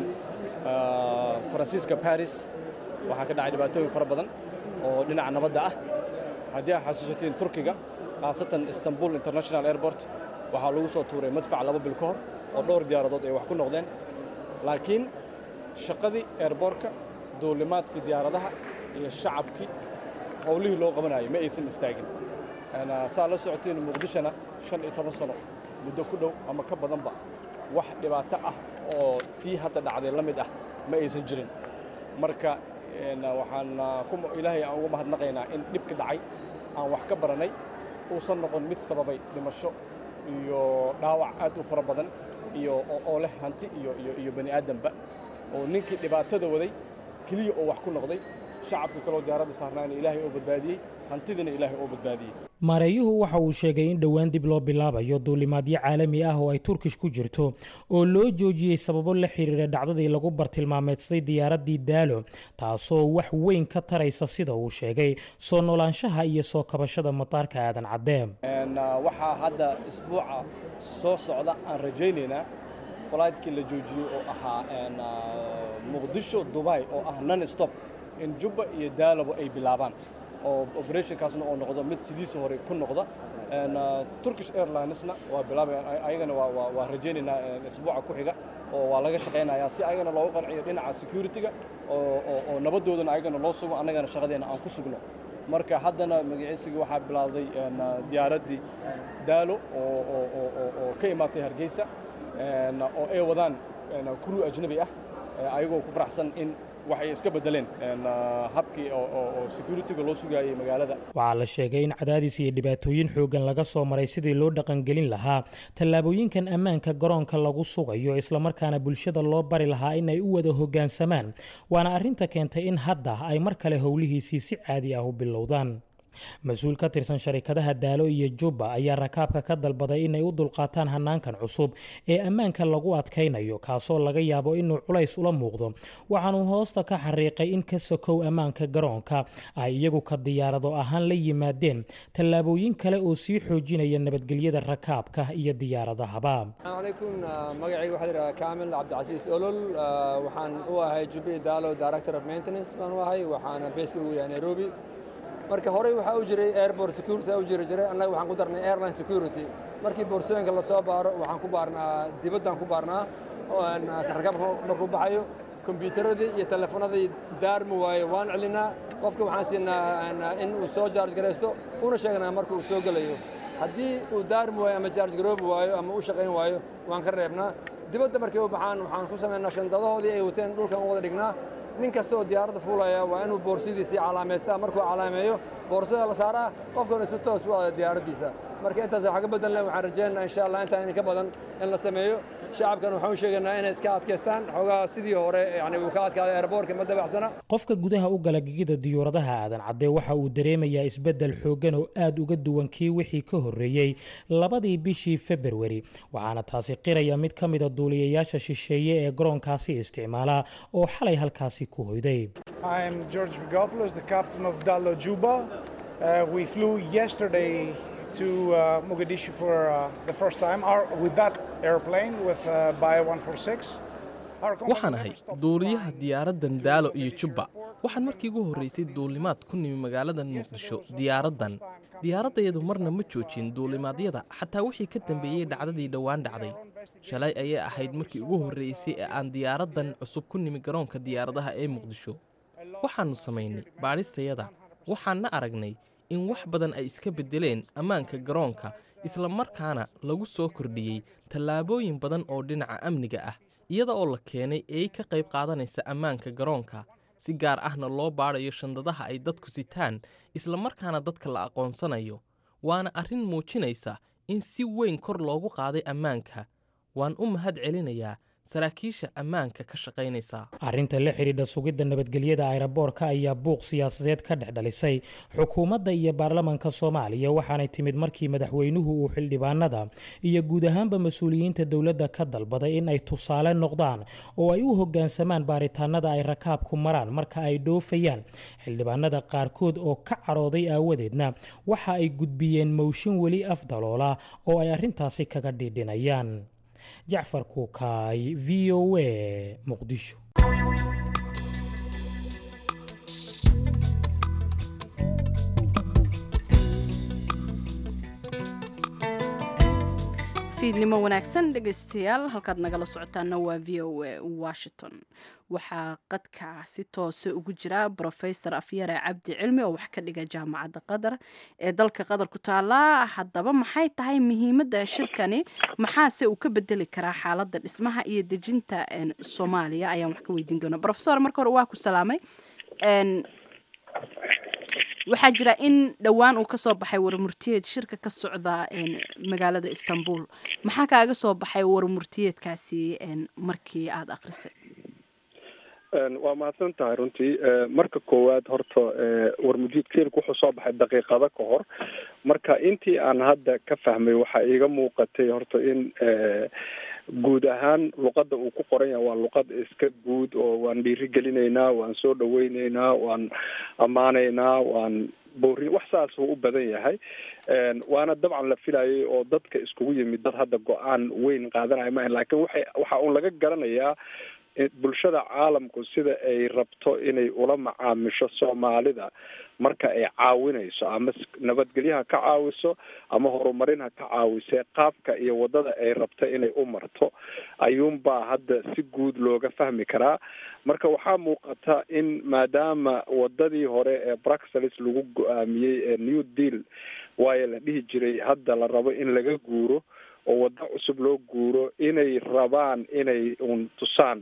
faransiiska baris waxaa ka dhacay dhibaatooyin fara badan oo dhinaca nabadda ah haddii aad xasuusatiin turkiga khaasatan istanbul international airport waxaa lagu soo tuuray madfac laba bil ka hor oo dhowr diyaaradood ay wax ku noqdeen laakiin shaqadii eerboorka duulimaadkii diyaaradaha iyo shacabkii howlihii loo qabanayay ma aysan istaagin saa la socotiin muqdishona shan iyo toban sano muddo ku dhow ama ka badanba wax dhibaato ah oo tii hadda dhacday la mid ah ma aysan jirin marka waxaan ilaahay aan ugu mahadnaqaynaa in dhibki dhacay aan wax ka baranay uusan noqon mid sababay dhimasho iyo dhaawac aad u fara badan iyo oo leh hanti iyo iyo iyo bani aadamba oo ninkii dhibaatada waday keliya oo wax ku noqday shacabka kaloo diyaaradda saarnaana ilaahay oo badbaadiyey hantidina ilaahay oo badbaadiyey maareeyuhu waxa uu sheegay in dhowaan dib loo bilaabayo duulimaadyo caalami ah oo ay turkish ku jirto oo loo joojiyey sababo la xiriira dhacdadii lagu bartilmaameedsaday diyaaraddii daalo taasoo wax weyn ka taraysa sida uu sheegay soo noolaanshaha iyo soo kabashada mataarka aadan caddee waxaa hadda isbuuca soo socda aan rajaynaynaa falaydkii la joojiyey oo ahaa muqdisho dubai oo ah non stop in jubba iyo daalabo ay bilaabaan oo operationkaasna oo noqdo mid sidiisa hore ku noqda turkish airlinesna waa bilaabayaan ayagana waa rajaynaynaa isbuuca ku xiga oo waa laga shaqaynayaa si ayagana loogu qanciyo dhinaca security-ga oo nabadoodana ayagana loo sugo annagana shaqadeena aan ku sugno marka haddana magaciisigii waxaa bilaawday diyaaraddii daalo oo ka imaatay hargeysa oo ay wadaan kuruu ajnabi ah ayagoo ku faraxsan in waxay iska beddeleen habkii oo security-ga loo sugaayey magaalada waxaa la sheegay in cadaadis iyo dhibaatooyin xooggan laga soo maray sidii loo dhaqangelin lahaa tallaabooyinkan ammaanka garoonka lagu sugayo islamarkaana bulshada loo bari lahaa in ay u wada hoggaansamaan waana arrinta keentay in hadda ay mar kale howlihiisii si caadi ah u bilowdaan mas-uul ka tirsan sharikadaha daalo iyo jubba ayaa rakaabka ka dalbaday inay u dulqaataan hanaankan cusub ee ammaanka lagu adkaynayo kaasoo laga yaabo inuu culays ula muuqdo waxaanuu hoosta ka xariiqay in ka sokow ammaanka garoonka ay iyagu ka diyaarado ahaan la yimaadeen tallaabooyin kale oo sii xoojinaya nabadgelyada rakaabka iyo diyaaradahaba alaykum magacayga waxaa layidhaha kaamil cabdicasiis olol waxaan u ahay jubbi daalo director of maintenance baan u ahay waxaana beeska ugu yahay nairobi marka horey waxaa u jiray airport security u jiri jiray annaga waxaan ku darnay airline security markii boorsooyinka la soo baaro waxaan ku baarnaa dibaddaan ku baarnaa rakaabka markuu baxayo kombiyuutaradii iyo telefoonadii daarmi waayo waan celinaa qofka waxaan siinaa in uu soo jaarj garaysto una sheegnaa marka uu soo gelayo haddii uu daarmi waayo ama jaarj garoobi waayo ama u shaqayn waayo waan ka reebnaa dibadda markay u baxaan waxaan ku samaynaa shandadahoodii ay wateen dhulkan u wada dhignaa nin kasta oo diyaaradda fuulaya waa inuu boorsidiisii calaamaystaa markuu calaameeyo boorsada la saaraa qofkana si toos u aada diyaaraddiisa marka intaas wax ka bedelna waxaan rajaynaynaa insha allah intaan idinka badan in la sameeyo shacabkan waxaan u sheegaynaa inay iska adkaystaan xoogaa sidii hore yani uu ka adkaaday airboortka ma dabacsana qofka gudaha u gala gegida diyuuradaha aadan cadde waxa uu dareemayaa isbeddel xooggan oo aad uga duwan kii wixii ka horreeyey labadii bishii februari waxaana taasi qiraya mid ka mida duuliyayaasha shisheeye ee garoonkaasi isticmaala oo xalay halkaasi ku hoyday I'm George Vigopoulos, the captain of Dalo Juba. Uh, we flew yesterday to uh, Mogadishu for uh, the first time our, with that airplane with uh, Bio 146. Our company waxaan ahay duuliyaha diyaaraddan daalo iyo jubba waxaan markii ugu horraysay duulimaad ku nimi magaaladan muqdisho diyaaraddan diyaaraddayadu marna ma joojin duulimaadyada xataa wixii ka dambeeyey dhacdadii dhowaan dhacday shalay ayay ahayd markii ugu horraysay ee aan diyaaraddan cusub ku nimi garoonka diyaaradaha ee muqdisho waxaannu samaynay baadhistayada waxaanna aragnay in wax badan ay iska beddeleen ammaanka garoonka isla markaana lagu soo kordhiyey tallaabooyin badan oo dhinaca amniga ah iyada oo la keenay eey ka qayb qaadanaysa ammaanka garoonka si gaar ahna loo baadhayo shandadaha ay dadku sitaan isla markaana dadka la aqoonsanayo waana arrin muujinaysa in si weyn kor loogu qaaday ammaanka waan u mahad celinayaa saraakiisha ammaanka ka shaqaynaysa arrinta la xidhiidha sugidda nabadgelyada ayraboorka ayaa buuq siyaasadeed ka dhex dhalisay xukuumadda iyo baarlamanka soomaaliya waxaanay timid markii madaxweynuhu uu xildhibaanada iyo guud ahaanba mas-uuliyiinta dowladda ka dalbaday in ay tusaale noqdaan oo ay u hoggaansamaan baaritaanada ay rakaabku maraan marka ay dhoofayaan xildhibaanada qaarkood oo ka carooday aawadeedna waxa ay gudbiyeen mowshin weli afdaloola oo ay arrintaasi kaga dhiidhinayaan jacfar kuukaay v o a muqdisho fiidnimo wanaagsan dhegaystayaal halkaad nagala socotaana waa v o a washington waxaa qadka si toose ugu jira brofesor afyare cabdi cilmi oo wax ka dhiga jaamacadda qatar ee dalka qatar ku taala haddaba maxay tahay muhiimadda shirkani maxaase uu ka bedeli karaa xaaladda dhismaha iyo dejinta soomaaliya ayaan wax ka weydiin doona rofesor marka hore waa ku salaamay waxaa jira in dhowaan uu kasoo baxay warmurtiyeed shirka ka socda magaalada istanbul maxaa kaaga soo baxay warmurtiyeedkaasi markii aada akrisay waa mahadsan tahay runtii marka koowaad horta warmurtiyeed keelku wuxuu soo baxay daqiiqado ka hor marka intii aan hadda ka fahmay waxaa iiga muuqatay horta in guud ahaan luqadda uu ku qoran yahay waa luqad iska guud oo waan dhiiri gelinaynaa waan soo dhaweyneynaa waan ammaanaynaa waan boorin wax saas uu u badan yahay waana dabcan la filayay oo dadka iskugu yimid dad hadda go-aan weyn qaadanaya ma lakin waxay waxa uun laga garanayaa bulshada caalamku sida ay rabto inay ula macaamisho soomaalida marka ay caawinayso ama nabadgelyaha ka caawiso ama horumarin ha ka caawisee qaabka iyo wadada ay rabto inay u marto ayuunbaa hadda si guud looga fahmi karaa marka waxaa muuqata in maadaama wadadii hore ee bruxelles lagu go-aamiyey ee new deal waayo la dhihi jiray hadda la rabo in laga guuro oo waddo cusub loo guuro inay rabaan inay un tusaan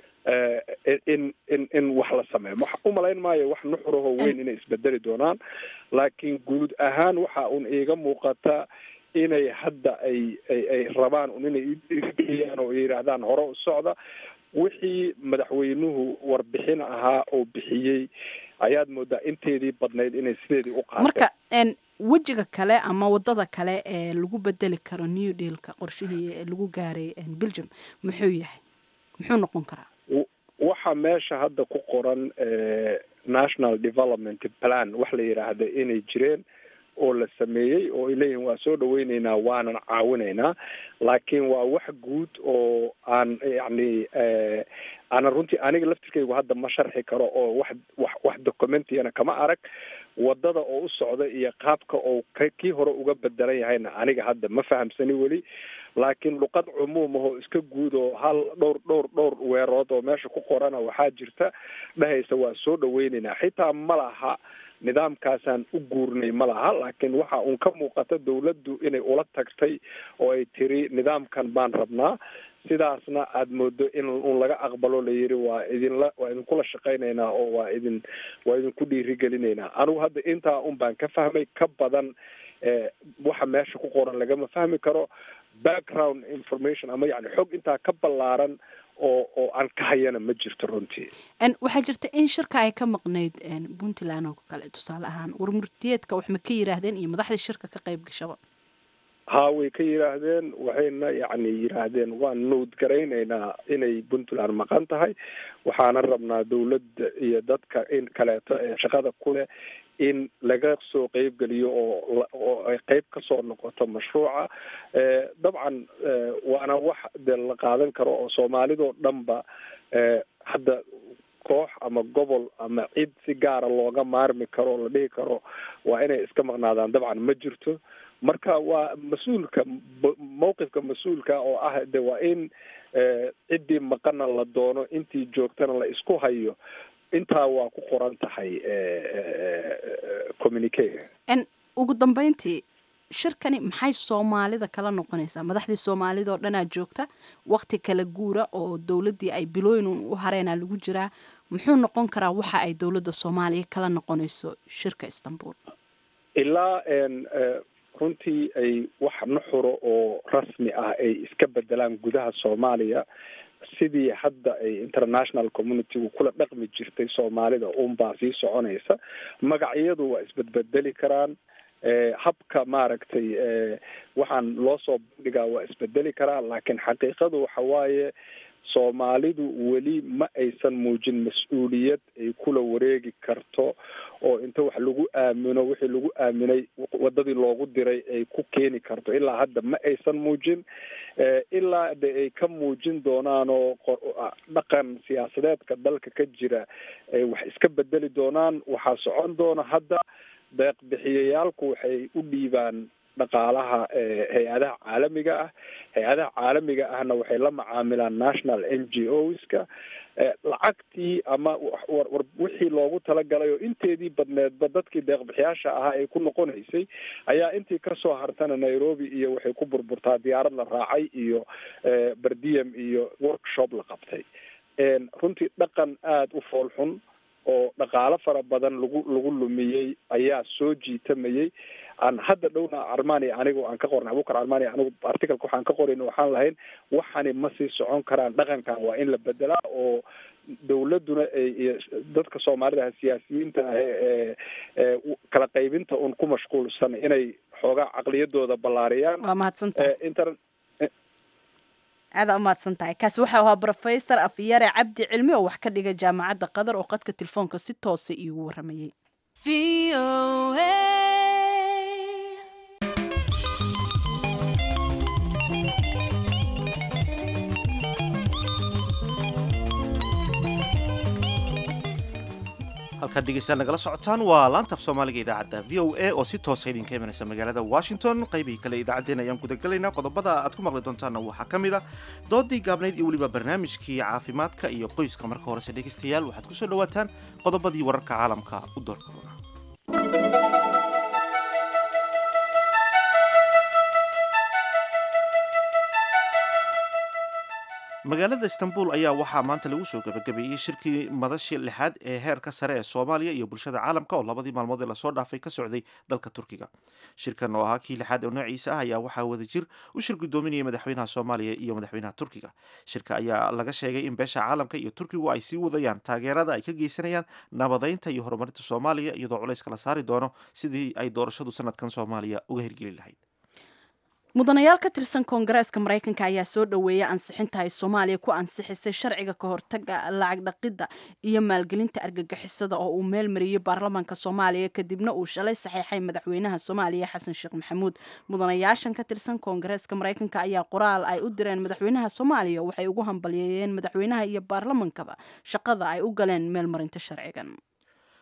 in in in wax la sameeyo wax umalayn maayo wax nuxuraho weyn inay isbedeli doonaan laakiin guud ahaan waxa un iiga muuqata inay hadda ay ay ay rabaan un inay igeliyaan oo yidhaahdaan hore u socda wixii madaxweynuhu warbixin ahaa oo bixiyey ayaad moodaa inteedii badnayd inay sideedii u qaateen marka wejiga kale ama wadada kale ee lagu bedeli karo new dealka qorshihii lagu gaaray belgium muxuu yahay muxuu noqon karaa waxa meesha hadda ku qoran national development plan wax la yidhaahda inay jireen oo la sameeyey oo ay leeyihin waa soo dhaweyneynaa waanan caawinaynaa laakiin waa wax guud oo aan yacni aanan runtii aniga laftirkaygu hadda ma sharxi karo oo wax wax wax documentiyana kama arag wadada oo u socda iyo qaabka oo k kii hore uga bedelan yahayna aniga hadda ma fahamsani weli laakiin luqad cumuum ahoo iska guud oo hal dhowr dhowr dhowr weerood oo meesha ku qorana waxaa jirta dhehaysa waa soo dhaweyneynaa xitaa ma laha nidaamkaasaan u guurnay ma laha laakiin waxa uun ka muuqata dawladdu inay ula tagtay oo ay tiri nidaamkan baan rabnaa sidaasna aada moodo in un laga aqbalo la yiri waa idinla waa idinkula shaqaynaynaa oo waa idin waa idinku dhiirigelinaynaa anigu hadda intaa un baan ka fahmay ka badan waxa meesha ku qoran lagama fahmi karo background information ama yani xog intaa ka ballaaran oo oo aan ka hayana ma jirto runtii waxaa jirta in shirka ay ka maqnayd puntland oo kale tusaale ahaan warmurtiyeedka wax ma ka yiraahdeen iyo madaxdii shirka ka qayb gashaba haa way ka yidhaahdeen waxayna yacni yidhaahdeen waan nowd garaynaynaa inay puntland maqan tahay waxaana rabnaa dawladda iyo dadka in kaleeto ee shaqada ku leh in laga soo qeybgeliyo oo oo ay qeyb kasoo noqoto mashruuca dabcan waana wax dee la qaadan karo oo soomaalidoo dhanba hadda koox ama gobol ama cid si gaara looga maarmi karo oo la dhihi karo waa inay iska maqnaadaan dabcan ma jirto marka waa mas-uulka mawqifka mas-uulka oo ah de waa in ciddii maqana la doono intii joogtana la isku hayo intaa waa ku qoran tahay communique ugu dambeyntii shirkani maxay soomaalida kala noqonaysaa madaxdii soomaalida oo dhanaa joogta wakti kala guura oo dowladdii ay bilooyin u hareena lagu jiraa muxuu noqon karaa waxa ay dowladda soomaaliya kala noqonayso shirka istanbul ilaa runtii ay wax nuxuro oo rasmi ah ay iska bedelaan gudaha soomaaliya sidii hadda ay international communitygu kula dhaqmi jirtay soomaalida unbaa sii soconaysa magacyadu waa isbedbedeli karaan habka maaragtay waxaan loo soo bandhigaa waa isbedeli karaa laakiin xaqiiqadu waxa waaye soomaalidu weli ma aysan muujin mas-uuliyad ay kula wareegi karto oo inta wax lagu aamino wixii lagu aaminay wadadii loogu diray ay ku keeni karto ilaa hadda ma aysan muujin ilaa de ay ka muujin doonaan oo dhaqan siyaasadeedka dalka ka jira ay wax iska bedeli doonaan waxaa socon doona hadda deeq bixiyayaalku waxay u dhiibaan dhaqaalaha hay-adaha caalamiga ah hay-adaha caalamiga ahna waxay la macaamilaan national n g oska lacagtii ama war wixii loogu talagalay oo inteedii badneedba dadkii deeqbixiyaasha ahaa ay ku noqonaysay ayaa intii kasoo hartana nairobi iyo waxay ku burburtaa diyaarad la raacay iyo berdiyam iyo workshop la qabtay runtii dhaqan aada u fool xun oo dhaqaalo fara badan lagu lagu lumiyey ayaa soo jiitamayay aan hadda dhowna armania anigu aan ka qornay abukar armania anigu articalka waxaan ka qorayn waxaan lahayn waxani ma sii socon karaan dhaqankan waa in la bedelaa oo dawladuna ay dadka soomaalida siyaasiyiinta ah ee kala qaybinta un ku mashquulsan inay xoogaa caqliyadooda ballaariyaan waa mahadsantahay aada umahadsan tahay kaasi waxau ahaa rofesor afyare cabdi cilmi oo wax ka dhiga jaamacadda qatar oo qadka telefoonka si toosa iigu waramayay halkaad dhegeystayaal nagala socotaan waa laantaf soomaaliga idaacadda v o a oo si toosa idinka imanaysa magaalada washington qaybihii kale idaacaddeen ayaan gudagelaynaa qodobada aad ku maqli doontaanna waxaa ka mid a doodii gaabnayd iyo weliba barnaamijkii caafimaadka iyo qoyska marka horese dhegeystayaal waxaad kusoo dhawaataan qodobadii wararka caalamka u doorkooda magaalada istanbul ayaa waxaa maanta lagu soo gabagabeeyey shirkii madashii lixaad ee heerka sare ee soomaaliya iyo bulshada caalamka oo labadii maalmood ee lasoo dhaafay ka socday dalka turkiga shirkan oo ahaa kii lixaad oo noociisa ah ayaa waxaa wadajir u shir gudoominayay madaxweynaha soomaaliya iyo madaxweynaha turkiga shirka ayaa laga sheegay in beesha caalamka iyo turkigu ay sii wadayaan taageerada ay ka geysanayaan nabadeynta iyo horumarinta soomaaliya iyadoo culayska la saari doono sidii ay doorashadu sanadkan soomaaliya uga hirgeli lahayd mudanayaal ka tirsan koongareeska maraykanka ayaa soo dhoweeyay ansixinta ay soomaaliya ku ansixisay sharciga ka hortaga lacag dhaqidda iyo maalgelinta argagixisada oo uu meel mariyey baarlamaanka soomaaliya kadibna uu shalay saxiixay madaxweynaha soomaaliya xasan sheekh maxamuud mudanayaashan ka tirsan koongareeska maraykanka ayaa qoraal ay u direen madaxweynaha soomaaliya waxay ugu hambalyeeyeen madaxweynaha iyo baarlamankaba shaqada ay u galeen meel marinta sharcigan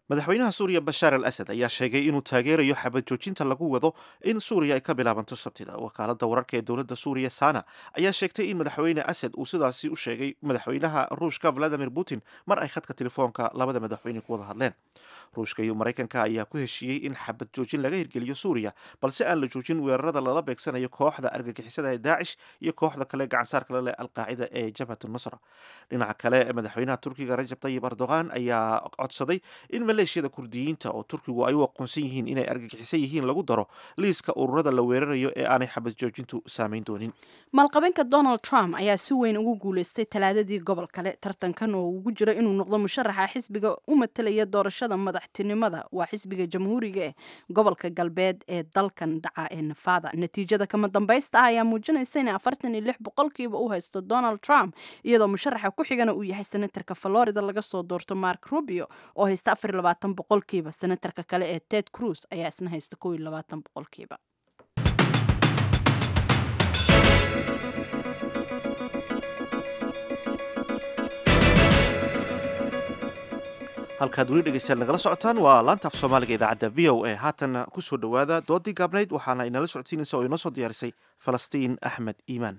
madaxweynaha suuriya bashaar al asad ayaa sheegay inuu taageerayo xabad joojinta lagu wado in suuriya ay ka bilaabanto sabtida wakaalada wararka ee dowladda suuriya sana ayaa sheegtay in madaxweyne asad uu sidaasi u sheegay madaxweynaha ruushka valadimir putin mar ay khadka telefoonka labada madaxweyne ku wada hadleen ruushka iyo maraykanka ayaa ku heshiiyey in xabad joojin laga hirgeliyo suuriya balse aan la joojin weerarada lala beegsanayo kooxda argagixisada ee daacish iyo kooxda kale gacansaarka la leh alqaacida ee jabhat nusra dhinaca kale madaxweynaha turkiga rajab tayib erdogan ayaa codsaday in maleeshiyada kurdiyiinta oo turkigu ay u aqoonsan yihiin inay argagixisan yihiin lagu daro liiska ururada la weerarayo ee aanay xabad joojintu saameyn doonin maalqabeenka donald trump ayaa si weyn ugu guuleystay talaadadii gobol kale tartankan oo ugu jiro inuu noqdo musharaxa xisbiga u matalaya doorashada madaxtinimada waa xisbiga jamhuuriga eh gobolka galbeed ee dalkan dhaca ee nafada natiijada kama dambaysta ah ayaa muujinaysa in afartan iyo lix boqolkiiba u haysto donald trump iyadoo musharaxa ku xigana uu yahay senatarka florida laga soo doorto mark rubio oo haysta afar iyo labaatan boqolkiiba senatarka kale ee ted cruz ayaa isna haysta kow iyo labaatan boqolkiiba halkaad weli dhegeystayaal nagala socotaan waa laanta af soomaaliga idaacadda v o a haatanna ku soo dhowaada doodii gaabnayd waxaana inala socodsiinaysa oo inoo soo diyaarisay falastiin axmed iimaan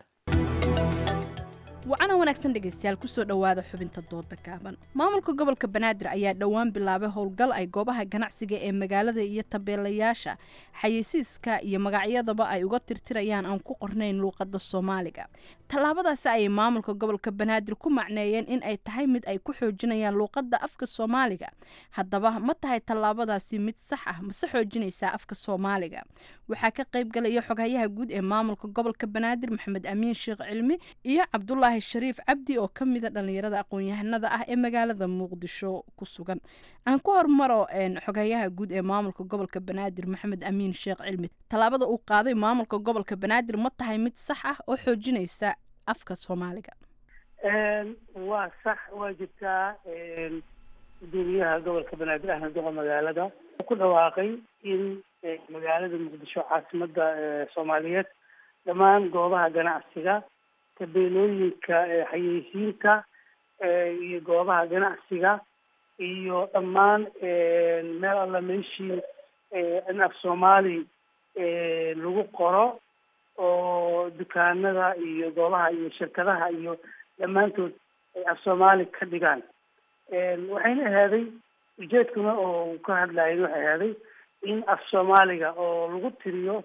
wacana wanaagsan dhegaystayaal kusoo dhowaada xubinta dooda gaaban maamulka gobolka banaadir ayaa dhowaan bilaabay howlgal ay goobaha ganacsiga ee magaalada iyo tabeelayaasha xayeysiiska iyo magacyadaba ay uga tirtirayaan aan ku qornayn luuqada soomaaliga tallaabadaasi ayay maamulka gobolka banaadir ku macneeyeen in ay tahay mid ay ku xoojinayaan luuqada afka soomaaliga haddaba ma tahay tallaabadaasi mid sax ah mase xoojinaysaa afka soomaaliga waxaa ka qayb galaya xoghayaha guud ee maamulka gobolka banaadir maxamed amiin sheekh cilmi iyo cabdulaahi shariif cabdi oo ka mida dhallinyarada aqoon-yahanada ah ee magaalada muqdisho ku sugan aan ku hormaro xoghayaha guud ee maamulka gobolka banaadir maxamed amiin sheekh cilmi tallaabada uu qaaday maamulka gobolka banaadir ma tahay mid sax ah oo xoojinaysa afka soomaaliga waa sax waa jirtaa gudoomiyaha gobolka banaadir ahmed duqa magaalada ku dhawaaqay in magaalada muqdisho caasimada soomaaliyeed dhammaan goobaha ganacsiga tabeelooyinka xayeysiinta iyo goobaha ganacsiga iyo dhammaan meel alla meeshii in af soomaali lagu qoro oo dukaanada iyo goobaha iyo shirkadaha iyo dhammaantood ay af soomaali ka dhigaan waxayna ahaaday ujeedkuna oo ka hadlayen waxay ahaaday in af soomaaliga oo lagu tiriyo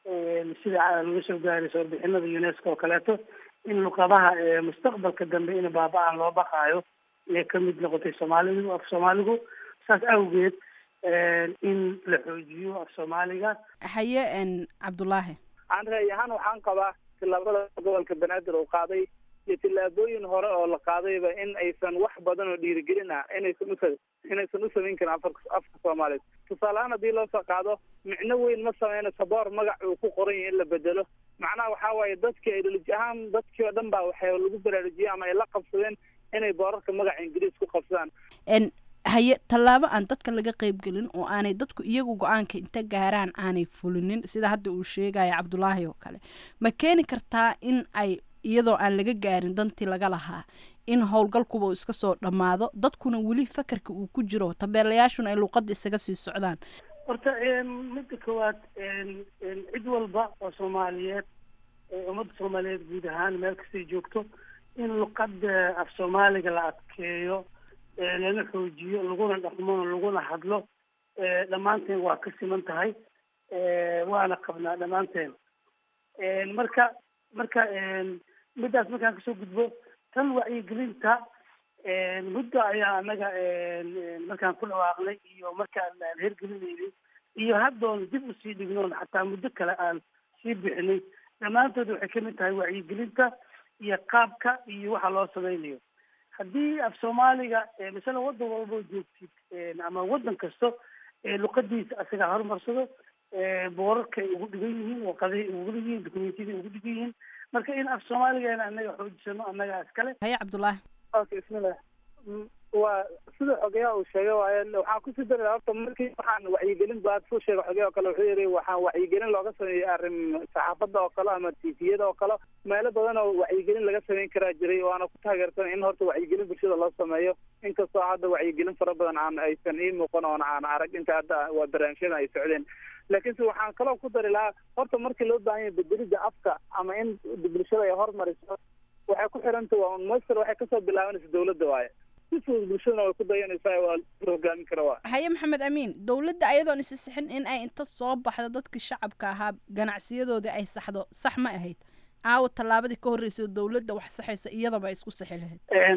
sida laga soo gaarayso warbixinada unesco oo kaleeto in luqadaha mustaqbalka dambe in baaba-aan loo baqaayo inay kamid noqotay soomaalidu af soomaaligu saas awgeed in la xoojiyo af soomaaliga haye cabdulaahi aan ra'y ahaan waxaan qabaa tillaabada gobolka banaadir uu qaaday iyo tillaabooyin hore oo la qaadayba in aysan wax badan oo dhiirigelin ah inaysan u inaysan u samayn karin afar afka soomaaliyeed tusaalehaan haddii loo soo qaado micno weyn ma sameynayso boor magac uu ku qoran yahay in la bedelo macnaha waxaa waaye dadkii ideoloji ahaan dadkii oo dhan baa waxay lagu baraarujiyey ama ay la qabsadeen inay boorarka magaca ingiriis ku qabsadaan haye tallaabo aan dadka laga qaybgelin oo aanay dadku iyagu go-aanka inta gaaraan aanay fulinin sida hadda uu sheegaya cabdulaahi oo kale ma keeni kartaa in ay iyadoo aan laga gaarin dantii laga lahaa in howlgalkuba uu iska soo dhammaado dadkuna weli fakarka uu ku jiro tabeelayaashuna ay luuqada isaga sii socdaan horta midda koowaad cid walba oo soomaaliyeed ummadda soomaaliyeed guud ahaan meel kastay joogto in luqada af soomaaliga la adkeeyo lana xoojiyo laguna dhaqmo laguna hadlo dhammaanteen waa ka siman tahay waana qabnaa dhammaanteen marka marka middaas markaan kasoo gudbo tan wacyigelinta muddo ayaa anaga markaan ku dhawaaqnay iyo markaan aan hergelinaynay iyo haddoon dib usii dhignoon xataa muddo kale aan sii bixinay dhammaantood waxay kamid tahay wacyigelinta iyo qaabka iyo waxa loo sameynayo haddii af soomaaliga masala waddan walboo joogtid ama waddan kasto luqadiisa asaga horumarsado boorarkay ugu dhigan yihiin waqadahay ugu dhigan yihiin dokumentiyadii ugu dhigan yihiin marka in af soomaaligeena anaga xoojisano annagaa iskale haye cabdulaahi okay bismillah waa sida xogeyaha uu sheegay waaye waxaan kusii dari lahaa horta markii waxaan wacyigelin baad soo sheegay xogeyaha oo kale wuxuu yidhi waxaan wacyigelin looga sameeyey arrin saxaafadda oo kale ama tifiyada oo kale meelo badan oo wacyigelin laga sameyn karaa jiray waana ku taageersan in horta wacyigelin bulshada loo sameeyo inkastoo hadda wacyigelin fara badan aan aysan ii muuqan oona aan arag inta hadda waa barnaamijyada ay socdeen laakiinse waxaan kaloo ku dari lahaa horta markii loo baahan yahay bedelidda afka ama in bulshada ay hormariso waxay ku xiranta waa un moster waxay kasoo bilaabanaysa dawladda waaye si fudud bulshadana way ku dayanaysaa waa la hogaamin kara waa haye maxamed amiin dowladda ayadoon isi sixin in ay inta soo baxdo dadkii shacabka ahaa ganacsiyadoodii ay saxdo sax ma ahayd aawo tallaabadii ka horreysay oo dowladda wax saxaysa iyadaba ay isku sixi lahayd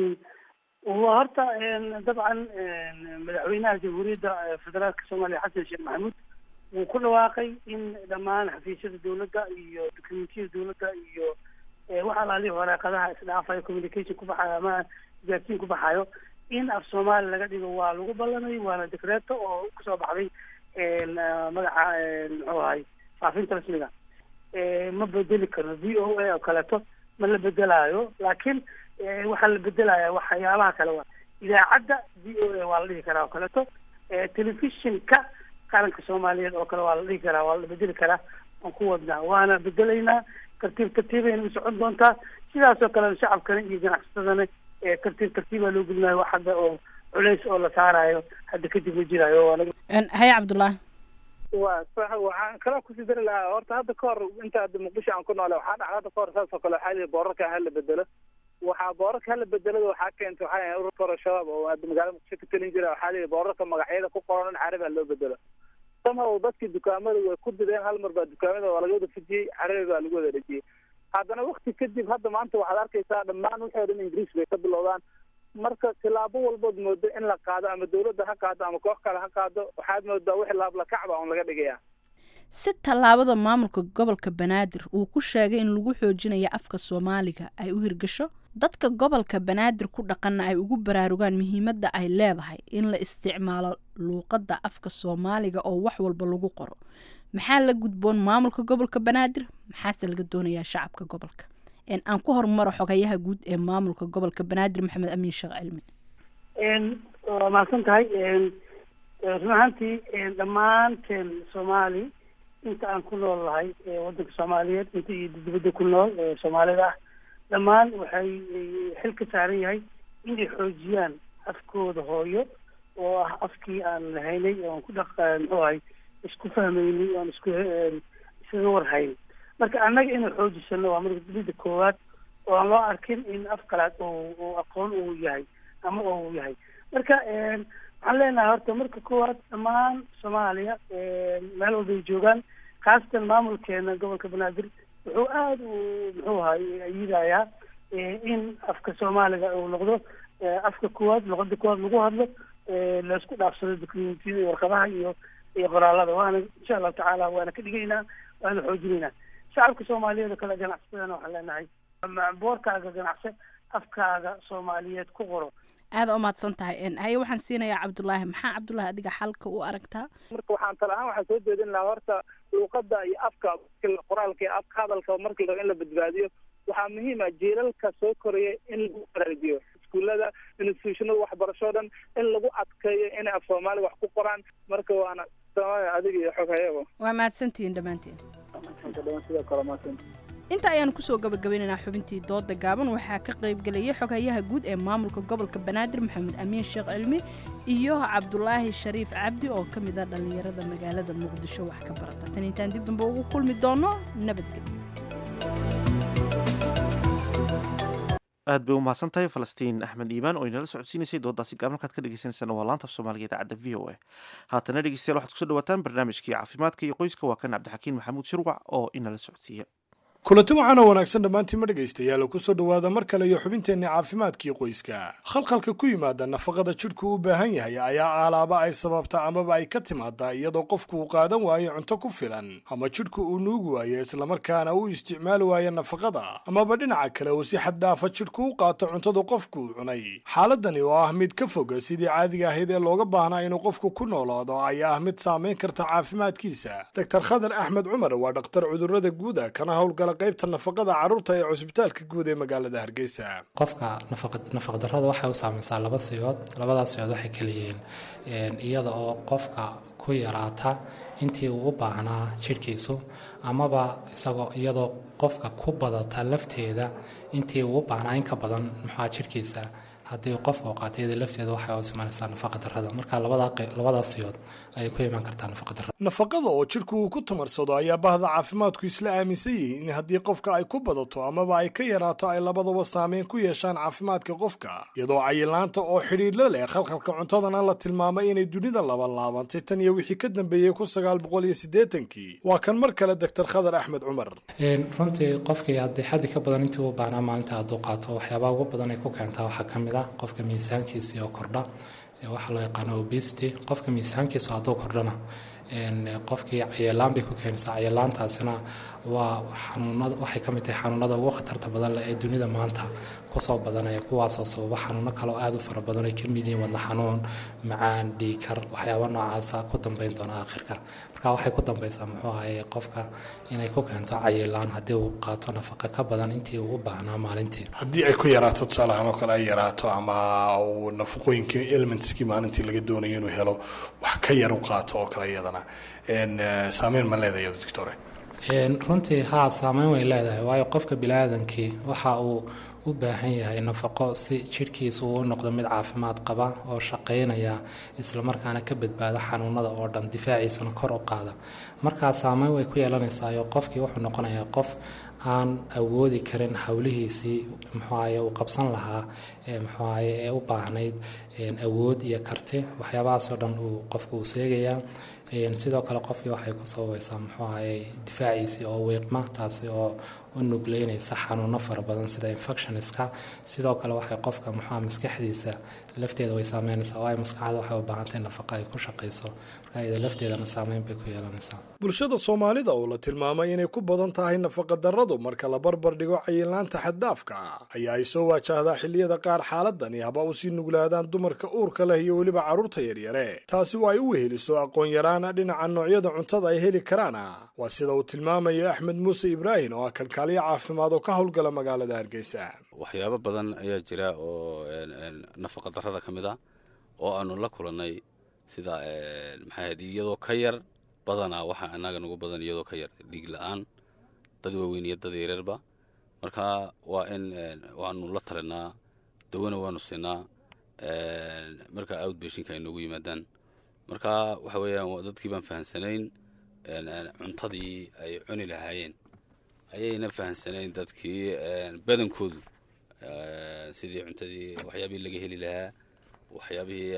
waa horta dabcan madaxweynaha jamhuuriyadda federaalka soomaaliya xasan sheekh maxamuud wuu ku dhawaaqay in dhammaan xafiisyada dowladda iyo dokumentiyada dowladda iyo wax alaalihi waraaqadaha isdhaafayo communication ku baxayo ama gaarsiin ku baxayo in af soomaali laga dhigo waa lagu ballamay waana dekreeto oo kusoo baxday magaca muxuu ahay faafinta rasmiga ma bedeli karno v o a oo kaleeto ma la bedelaayo laakiin waxaa la bedelaya waxyaabaha kale waa idaacadda v o a waa la dhihi karaa oo kaleeto telefishinka qaranka soomaaliyeed oo kale waa la dhihi karaa waa la bedeli karaa aan ku wadnaa waana bedelaynaa tartiib tartiibayna u socon doontaa sidaasoo kale shacabkana iyo ganacsatadana tartiib tartiibaa loo gudnaayo wax hadda oo culays oo la saarayo hadda kadib ma jiraayo waa laga haye cabdullaahi waa sax waxaan kaloo kusii dari lahaa horta hadda ka hor inta hadda muqdisho aan ku noole waxaa dhacda hadda ka hor saas oo kale waxaa lihi boorarka hala bedelo waxaa boorarka hala bedelada waxaa keentay waxaa yahay ururka hore shabaab oo hadda magaalada muqdisho ka talin jira waxaa lihi boorarka magacyada ku qoran in carabi ha loo bedelo somehow dadkii dukaamada way ku dideen hal mar baa dukaamada waa laga wada fujiyey carabi baa lagu wada dhejiyey haddana wakti kadib hadda maanta waxaad arkaysaa dhammaan wixii o dhan ingiriis bay ka bilowdaan marka tilaabo walbood moodo in la qaado ama dawladda ha qaado ama koox kale ha qaado waxaad moodaa wixii laablakacba un laga dhigaya si tallaabada maamulka gobolka banaadir uu ku sheegay in lagu xoojinayo afka soomaaliga ay u hirgasho dadka gobolka banaadir ku dhaqanna ay ugu baraarugaan muhiimadda ay leedahay in la isticmaalo luuqadda afka soomaaliga oo wax walba lagu qoro maxaa la gudboon maamulka gobolka banaadir maxaase laga doonayaa shacabka gobolka aan ku horumaro xogayaha guud ee maamulka gobolka banaadir maxamed amiin sheekh cilmi waa mahadsan tahay run ahaantii dhammaanteen soomaali inta aan ku nool lahay waddanka soomaaliyeed inta iyo dibadda ku nool soomaalida ah dhammaan waxay xil ka saaran yahay inay xoojiyaan afkooda hooyo oo ah afkii aan lahaynay oon ku dhaq muxuu ahay isku fahmaynay oon isku isaga warhayn marka annaga inuu xoojisano waa marka dibadda koowaad oo aan loo arkin in af kalaad oo aqoon uu yahay ama uu yahay marka waxaan leenahay horta marka koowaad dhammaan soomaaliya meel walbay joogaan khaasatan maamulkeena gobolka banaadir wuxuu aada u muxuu ahay ayidayaa in afka soomaaliga uu noqdo afka koowaad luqada koowaad lagu hadlo laisku dhaafsado documentiyada iyo warqadaha iyo iyo qoraalada waana insha allahu tacaala waana ka dhigaynaa waana xoojinaynaa shacabka soomaaliyeed oo kale ganacsatadana waxaan leenahay boorkaaga ganacse afkaaga soomaaliyeed ku qoro aada u mahadsan tahay haye waxaan siinayaa cabdullaahi maxaa cabdullaahi adiga xalka u aragtaa marka waxaan tala ahaan waxaan soo jeedin lahaa horta luuqada iyo afka qoraalka iyo afka hadalka markii rabo in la badbaadiyo waxaa muhiim ah jiilalka soo koraya in lagu baraajiyo iskuullada institutionada waxbarasho dhan in lagu adkeeyo inay af soomaaliga wax ku qoraan marka waana adiga iyo xog hayabo waa mahadsantihiin dhammaantiin sidoo kale mahadsan inta ayaanu kusoo gabagabeynaynaa xubintii dooda gaaban waxaa ka qaybgelayay xoghayaha guud ee maamulka gobolka banaadir maxamed amiin sheekh cilmi iyo cabdulaahi shariif cabdi oo ka mid ah dhallinyarada magaalada muqdisho wax ka barata tan intaan dib dambe ugu kulmi doono nabadgelyo aad bay u mahadsan tahay falastiin axmed iimaan oo inala socodsiinaysay doodaasi gaab markaad ka dhegeysaneysaan waa laanta af soomaaliga idaacadda v o a haatana dhegeystayaal waxaad kusoo dhawaataan barnaamijkii caafimaadka iyo qoyska waa kan cabdixakiin maxamuud shirwac oo inala socodsiiya kulanti waxaana wanaagsan dhammaantiin ma dhegaystayaal ku soo dhowaada mar kale iyo xubinteenna caafimaadkii qoyska khalkhalka ku yimaada nafaqada jidhku u baahan yahay ayaa alaaba ay sababta amaba ay ka timaadaa iyadoo qofku uu qaadan waayo cunto ku filan ama jidhku uu nuugi waayo islamarkaana uu isticmaali waayo nafaqada amaba dhinaca kale uu si xad dhaafa jidhku u qaato cuntada qofku uu cunay xaaladani oo ah mid ka foga sidii caadiga ahayd ee looga baahnaa inuu qofku ku noolaado ayaa ah mid saamayn karta caafimaadkiisa doktar khadar axmed cumar waa dhakhtar cudurrada guuda kana howlgala qaybta nafaqada carruurta ee cusbitaalka guud ee magaalada hargeysa qofka nafaqdarrada waxay u saamaysaa laba siyood labadaas siyood waxay kaliyihiin iyada oo qofka ku yaraata intii uu u baahnaa jidhkiisu amaba isagoo iyadoo qofka ku badata lafteeda intii uu u baahnaa in ka badan muxua jidhkiisa haddii qofka u qaata iyada lafteeda waxay u simanaysaa nafaqa darrada marka labadaas siyood ayay ku imaan kartaa nafaqa darrada nafaqada oo jidhku uu ku tamarsado ayaa bahda caafimaadku isla aaminsan yihiin in haddii qofka ay ku badato amaba ay ka yaraato ay labadaba saameyn ku yeeshaan caafimaadka qofka iyadoo cayilaanta oo xidhiidhla leh khalkhalka cuntadana la tilmaamay inay dunida labanlaabantay tan iyo wixii ka dambeeyey kun sagaal boqol iyo siddeetankii waa kan mar kale doctor khadar axmed cumar runtii qofkii haddii xaddi ka badan intii u baahnaa maalinta hadduu qaato waxyaabaha ugu badan ay ku keentaa waxaa ka mid ah qofka miisaankiisii oo kordha waxaa loo yaqaano obesity qofka miisaankiisu hadduu kordhana qofkii cayelaan bay ku keenaysaa cayelaantaasina waa xanuunada waxay ka mid tahay xanuunada ugu khatarta badan leh ee dunida maanta kusoo badanaya kuwaasoo sababa xanuuno kale oo aada u fara badan ay ka mid yihiin wadna xanuun macaan dhiikar waxyaaba noocaasa ku dambeyn doona aakhirka marka waxay ku dambeysaa muxuu ahaye qofka inay ku keento cayilaan haddii uu qaato nafaqa ka badan intii uu u baahnaa maalintii haddii ay ku yaraato tusaalahaan oo kale ay yaraato ama uu nafaqooyinkii elementskii maalintii laga doonayo inuu helo wax ka yar u qaato oo kale iyadana saameyn ma leedahay doctore runtii haa saameyn way leedahay waayo qofka biniaadankii waxa uu u baahan yahay nafaqo si jidhkiisu uu u noqdo mid caafimaad qaba oo shaqaynaya islamarkaana ka badbaada xanuunada oo dhan difaaciisana kor u qaada markaa saameyn way ku yeelanaysaao qofkii wuxuu noqonayaa qof aan awoodi karin howlihiisii muxuaye uu qabsan lahaa muxuaye ee u baahnayd awood iyo karti waxyaabahaasoo dhan uu qofku uu seegayaa sidoo kale qofkii waxay ku sababaysaa muxuu ahaye difaaciisii oo wiiqma taasi oo u nugleynaysa xanuuno fara badan sida infectioniska sidoo kale waxay qofka muxua maskaxdiisa lafteeda way saameynaysaa waayo maskaxda waxay u baahantahay nafaqa ay ku shaqayso marka iyada lafteedana saameyn bay ku yeelanaysaa bulshada soomaalida oo la tilmaamay inay ku badan tahay nafaqa darradu marka la barbar dhigo cayilaanta xaddhaafka ayaa ay soo waajahdaa xilliyada qaar xaaladani haba u sii nuglaadaan dumarka uurka leh iyo weliba carruurta yaryare taasi waa ay u weheliso aqoon yaraana dhinaca noocyada cuntada ay heli karaana waa sida uu tilmaamayo axmed muuse ibraahim oo ah kalkaaliyo caafimaad oo ka howlgala magaalada hargeysa waxyaabo badan ayaa jira oo nafaqa darrada ka mid ah oo aanu la kulannay sida maxaahayd iyadoo ka yar badanaa waxaa annaga nagu badan iyadoo ka yar dhiig la-aan dad waaweyn iyo dad yareerba marka waa in waanu la talinaa dawana waanu siinaa marka outbashinka ay noogu yimaadaan marka waxa weeyaan dadkii baan fahamsanayn cuntadii ay cuni lahaayeen ayayna fahamsanayn dadkii badankoodu sidii cuntadii waxyaabihii laga heli lahaa waxyaabihii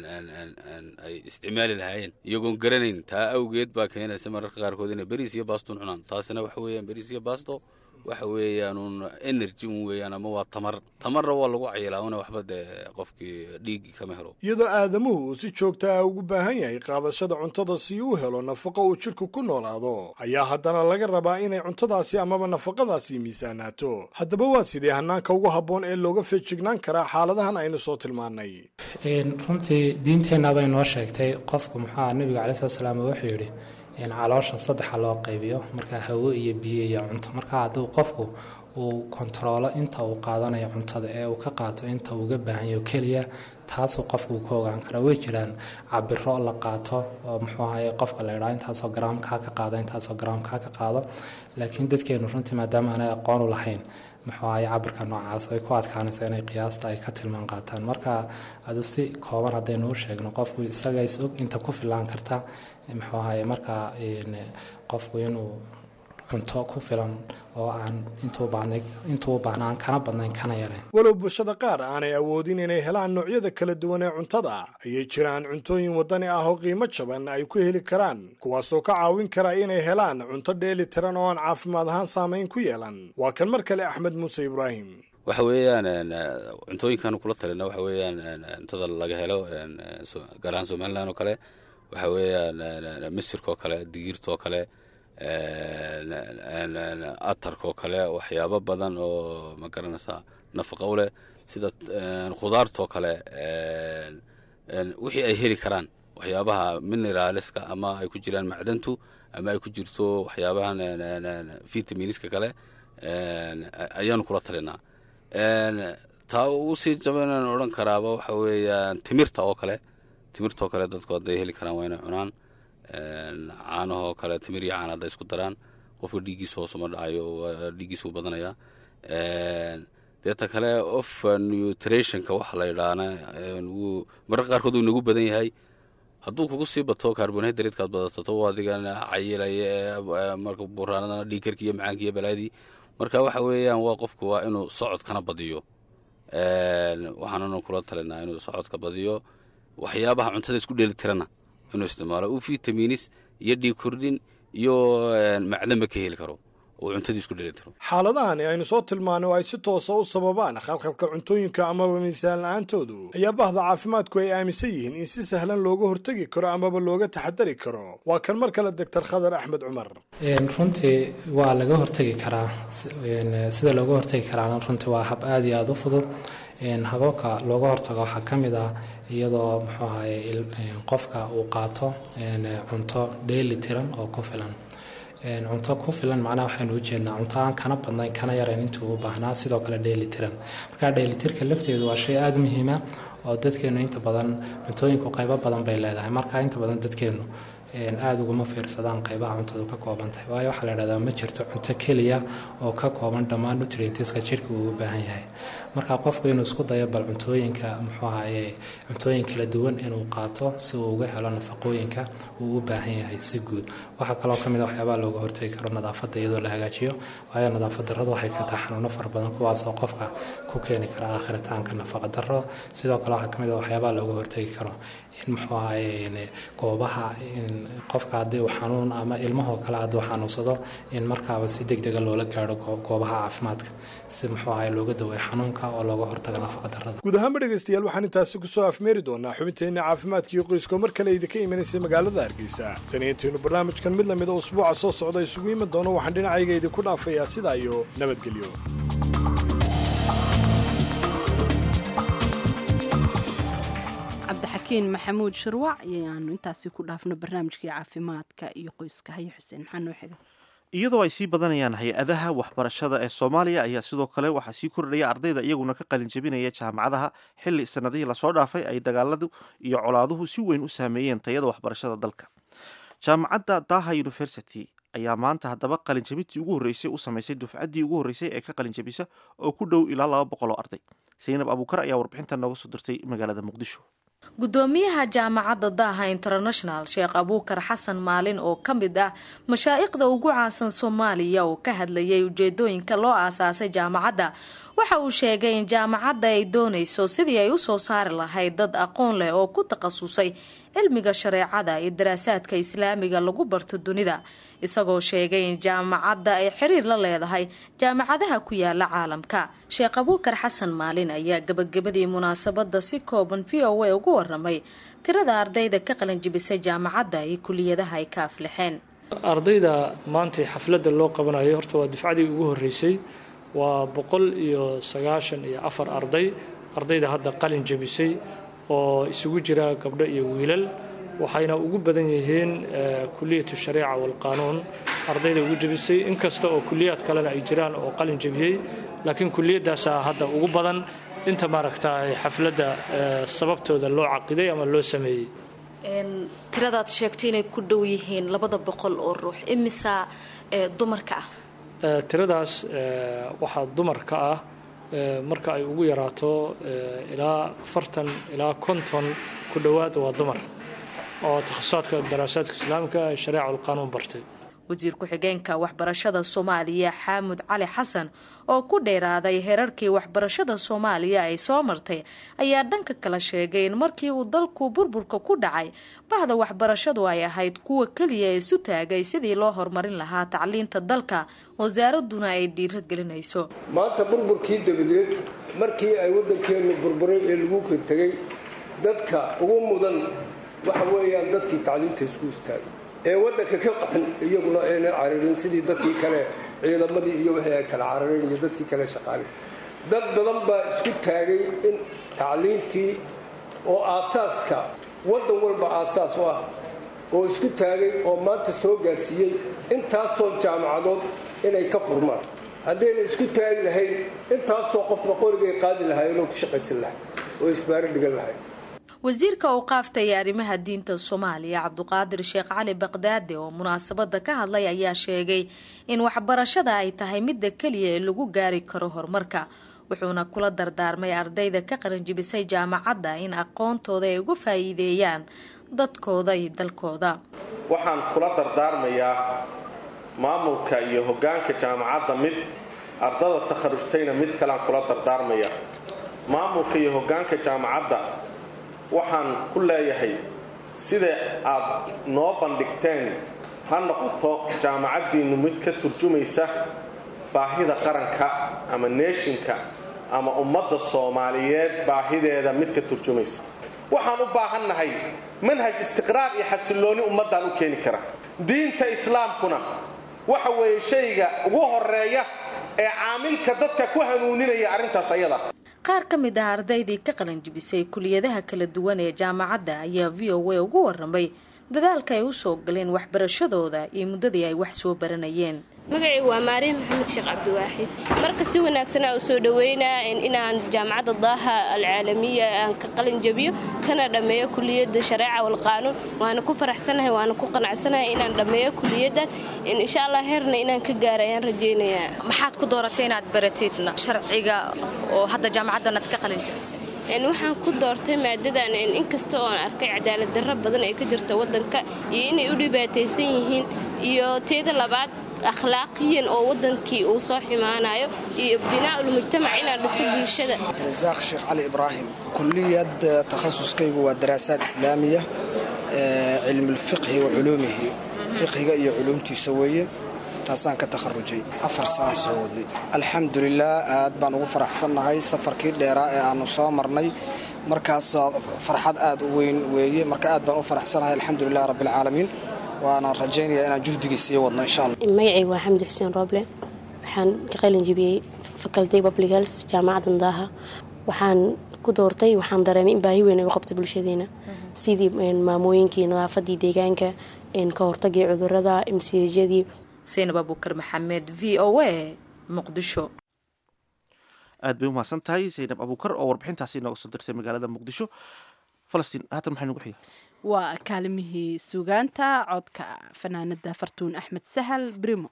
ay isticmaali lahaayeen iyagoon garanayn taa awgeed baa keenaysa mararka qaarkood inay beriis iyo baaston cunaan taasina waxa weeyaan beriis iyo baasto waxa weeyaanuun energy un weeyaan ama waa tamar tamarna waa lagu cayilaa una waxba dee qofkii dhiigi kama helo iyadoo aadamuhu uu si joogta ah ugu baahan yahay qaadashada cuntada si uu helo nafaqo uu jidhku ku noolaado ayaa haddana laga rabaa inay cuntadaasi amaba nafaqadaasi miisaanaato haddaba waa sidee hanaanka ugu habboon ee looga feejignaan karaa xaaladahan aynu soo tilmaannay runtii diinteenna bay noo sheegtay qofku muxua nebiga calai slat slaam wuxuu yidhi caloosha saddexa loo qaybiyo marka hawo iyo biyo iyo cunto marka hadduu qofku uu kontaroolo inta uu qaadanayo cuntada ee uu ka qaato inta uga baahanyo keliya taasuu qofku ka ogaan kara way jiraan cabiro la qaato oo muxuu ahaye qofka la idhaa intaasoo garaamkaa ka qaado intaasoo garaamkaa ka qaado laakiin dadkeenu runtii maadaama aanay aqoon u lahayn muxuu ahaye cabirka noocaas ay ku adkaanaysa inay qiyaasta ay ka tilmaan qaataan marka adu si kooban haddaynu u sheegno qofku isaga is og inta ku filaan karta muxuu ahaye markaa qofku inuu cunto ku filan oo aan intuu baahnaan kana badnayn kana yarayn walow bulshada qaar aanay awoodin inay helaan noocyada kala duwan ee cuntada ayay jiraan cuntooyin waddani ah oo qiimo jaban ay ku heli karaan kuwaasoo ka caawin kara inay helaan cunto dheeli tiran oo aan caafimaad ahaan saamayn ku yeelan waa kan mar kale axmed muuse ibraahim waxa weeyaan cuntooyinkaanu kula talina waxa weeyaan cuntada laga helo gaar ahaan somalilan oo kale waxa weeyaan misirkaoo kale digiirtaoo kale atarkaoo kale waxyaabo badan oo ma garanaysaa nafaqa u leh sida khudaartoo kale wixii ay heli karaan waxyaabaha mineraaliska ama ay ku jiraan macdantu ama ay ku jirto waxyaabahan vitaminiska kale ayaanu kula talinaa taa ugu sii jabanaan odhan karaaba waxa weeyaan timirta oo kale timirta oo kale dadku hadday heli karaan waa inay cunaan caanahoo kale timir iyo caan hadday isku daraan qofka dhiiggiisa hoosuma dhacayo dhiiggiisa uu badanaya deeta kale of nutrationka waxa la yidhaahna wuu mararka qaarkood uu nagu badan yahay hadduu kugu sii bato carbonhydrateskaad badatato adigan cayilaya marka buraanadana dhiigkarki iyo macaanki iyo balaadii marka waxa weeyaan waa qofku waa inuu socodkana badiyo waxaananu kula talinaa inuu socodka badiyo waxyaabaha cuntada isku dheelitirana inuu isticmaalo uu vitaminis iyo dhiig kordhin iyo macdanba ka heli karo oo cuntadii isku dheelitiro xaaladahani aynu soo tilmaanay oo ay si toosa u sababaan khalkhalka cuntooyinka amaba miisaan la-aantoodu ayaa bahda caafimaadku ay aaminsan yihiin in si sahlan looga hortegi karo amaba looga taxadari karo waa kan mar kale doctor khadar axmed cumar runtii waa laga hortegi karaa sida looga hortegi karaana runtii waa hab aada iyo aada u fudud hababka looga hortago waxaa ka mid ah iyadoo muxuu ahaye qofka uu qaato cunto dheeli tiran oo ku filan cunto ku filan macnaha waxaynu ujeednaa cunto aan kana badnayn kana yarayn intuu u baahnaa sidoo kale dheelitiran marka dheelitirka lafteedu waa shay aada muhiima oo dadkeenu inta badan cuntooyinku qaybo badan bay leedahay marka inta badan dadkeenu aada uguma fiirsadaan qaybaha cuntadu ka koobantahay waayo waxaa la dhahdaa ma jirto cunto keliya oo ka kooban dhammaan nutrientska jirka uu u baahan yahay marka qofku inuu isku dayo bal cuntooyinka muxuu ahaye cuntooyin kala duwan inuu qaato si uu uga helo nafaqooyinka uu u baahan yahay si guud waxaa kaloo ka mid a waxyaabaha looga hortegi karo nadaafadda iyadoo la hagaajiyo waayo nadaafad darradu waxay keentaa xanuuno fara badan kuwaasoo qofka ku keeni kara aakhiritaanka nafaqa darro sidoo kale waxaa ka mid a waxyaabaha looga hortegi karo in muxuu ahaye goobaha qofka haddii uu xanuun ama ilmahoo kale hadduu xanuunsado in markaaba si deg dega loola gaaro goobaha caafimaadka si muxuu ahaye looga daweeyo xanuunka oo looga hortago nafaqa darrada guud ahaanba dhegaystayaal waxaan intaasi kusoo afmeeri doonaa xubinteenna caafimaadkiio qoyskoo mar kale idinka imanaysay magaalada hargeysa tani intaynu barnaamijkan mid lamida usbuuca soo socda isugu iman doono waxaan dhinacayga idinku dhaafayaa sidaa iyo nabadgelyo cabdixakiin maxamuud shirwac ayaanu intaasi ku dhaafno barnaamijkii caafimaadka iyo qoyska haye xuseen maxaa noo xiga iyadoo ay sii badanayaan hay-adaha waxbarashada ee soomaaliya ayaa sidoo kale waxaa sii kordhaya ardayda iyaguna ka qalin jebinaya jaamacadaha xilli sanadihii lasoo dhaafay ay dagaaladu iyo colaaduhu si weyn u saameeyeen tayada waxbarashada dalka jaamacadda daha university ayaa maanta haddaba qalinjabintii ugu horreysay u samaysay dufcaddii ugu horreysay ee ka qalinjabisa oo ku dhow ilaa laba boqol oo arday saynab abuukar ayaa warbixintan nooga soo dirtay magaalada muqdisho gudoomiyaha jaamacadda daaha international sheekh abuukar xasan maalin oo ka mid ah mashaa'iqda ugu caansan soomaaliya oo ka hadlayay ujeedooyinka loo aasaasay jaamacadda waxa uu sheegay in jaamacadda ay doonayso sidii ay usoo saari lahayd dad aqoon leh oo ku takhasusay cilmiga shareecada iyo daraasaadka islaamiga lagu barto dunida isagoo sheegay in jaamacadda ay xiriir la leedahay jaamacadaha ku yaala caalamka sheekh abuukar xasan maalin ayaa gabagabadii munaasabadda si kooban v o a ugu waramay tirada ardayda ka qalanjibisay jaamacadda iyo kuliyadaha ay ka aflixeen ardayda maanta xafladda loo qabanayo horta waa difcadii ugu horreysay waa boqol iyo sagaashan iyo afar arday ardayda hadda qalin jebisay oo isugu jira gabdho iyo wiilal waxayna ugu badan yihiin kuliyatu shariica walqaanuun ardayda ugu jebisay inkasta oo kuliyaad kalena ay jiraan oo qalin jebiyey laakiin kuliyadaasaa hadda ugu badan inta maaragta xafladda sababtooda loo caqiday ama loo sameeyey tiradaad sheegtay inay ku dhow yihiin labada boqol oo ruux imisa dumarka ah tiradaas waxaa dumarka ah marka ay ugu yaraato ilaa afartan ilaa konton ku dhowaad waa dumar oo takhasusaadka daraasaadka islaamka ee shareeca alqaanuun bartay wasiir ku-xigeenka waxbarashada soomaaliya xaamud cali xasan oo ku dheeraaday herarkii waxbarashada soomaaliya ay soo martay ayaa dhanka kale sheegay in markii uu dalku burburka ku dhacay bahda waxbarashadu ay ahayd kuwa keliya isu taagay sidii loo horumarin lahaa tacliinta dalka wasaaraduna ay dhiiro gelinayso maanta burburkii dabadeed markii ay waddankeennu burburay ee lagu tegay dadka ugu mudan waxa weeyaan dadkii tacliinta isku istaagay ee waddanka ka qaxin iyaguna ayna cararin sidii dadkii kale ciidamadii iyo wixii ay kala carareen iyo dadkii kale shaqaalay dad badan baa isku taagay in tacliintii oo aasaaska waddan walba aasaas u ah oo isku taagay oo maanta soo gaadhsiiyey intaasoo jaamacadood inay ka furmaan haddayna isku taagi lahayn intaasoo qofna qorigay qaadi lahaayeen oo ku shaqaysan lahay oo isbaaro dhigan lahay wasiirka uu qaaftaya arrimaha diinta soomaaliya cabduqaadir sheekh cali baqdaade oo munaasabada ka hadlay ayaa sheegay in waxbarashada ay tahay midda keliya ee lagu gaari karo horumarka wuxuuna kula dardaarmay ardayda ka qaranjibisay jaamacadda in aqoontooda ay uga faa'iideeyaan dadkooda iyo dalkooda waxaan kula dardaarmayaa maamulka iyo hoggaanka jaamacadda mid ardada takharujtayna mid kalean kula dardaarmaya maamulka iyo hoggaanka jaamacadda waxaan ku leeyahay sida aad noo bandhigteen ha noqoto jaamacaddiinnu mid ka turjumaysa baahida qaranka ama neeshinka ama ummadda soomaaliyeed baahideeda mid ka turjumaysa waxaan u baahannahay manhaj istiqraar iyo xasilloonni ummaddaan u keeni kara diinta islaamkuna waxa weeye shayga ugu horeeya ee caamilka dadka ku hanuuninaya arrintaas ayada qaar ka mid ah ardaydii ka qalanjibisay kuliyadaha kala duwan ee jaamacadda ayaa v o a ugu waramay dadaalka ay u soo galeen waxbarashadooda iyo muddadii ay wax soo baranayeen magacaygu waa maariin maxamed sheekh cabdiwaaxid marka si wanaagsanaa u soo dhoweynaa inaan jaamacadda daaha alcaalamiya aan ka qalin jabiyo kana dhammeeyo kuliyadda shareeca walqaanuun waana ku faraxsanahay waana ku qanacsanahay inaan dhammeeyo kuliyaddaas insha allah heerna inaan ka gaara ayaan rajaynayaa maxaad ku dooratay inaad baratid sharciga oo hadda jaamacaddan aad ka qalin jabisay waxaan ku doortay maadadan inkasta oo aan arkay cadaalad darro badan ee ka jirta waddanka iyo inay u dhibaataysan yihiin iyo teeda labaad akhlaaqiyan oo wadankii uu soo xumaanayo iyo binaaul mujtamac inaan dhiso bulshada rasaaq sheekh cali ibraahim kuliyad takhasuskaygu waa daraasaad islaamiya cilmulfiqhi wa culuumihi fiqhiga iyo culuumtiisa weeye taasaan ka takharujay afar sanaan soo wadnay alxamdulilah aad baan ugu faraxsannahay safarkii dheeraa ee aanu soo marnay markaas farxad aad u weyn weeye marka aad baan u faraxsanahay alxamdulilah rabbialcaalamiin waana rajaynayaa inaan juhdigii sii wadno insha allah magacaygu waa xamdi xuseen rooble waxaan ka qalin jibiyey faculty public health jaamacadda daaha waxaan ku doortay waxaan dareemay in baahi weyn ay u qabta bulshadeena sidii maamooyinkii nadaafadii deegaanka ka hortagii cudurada msjadii saynab abuukar maxamed v o a muqdisho aad bay umahadsan tahay saynab abuukar oo warbixintaasi inooga soo dirsay magaalada muqdisho falastiin haatan maxay nagu xiga waa kaalimihii sugaanta codka fanaanada fartuun axmed sahal brimo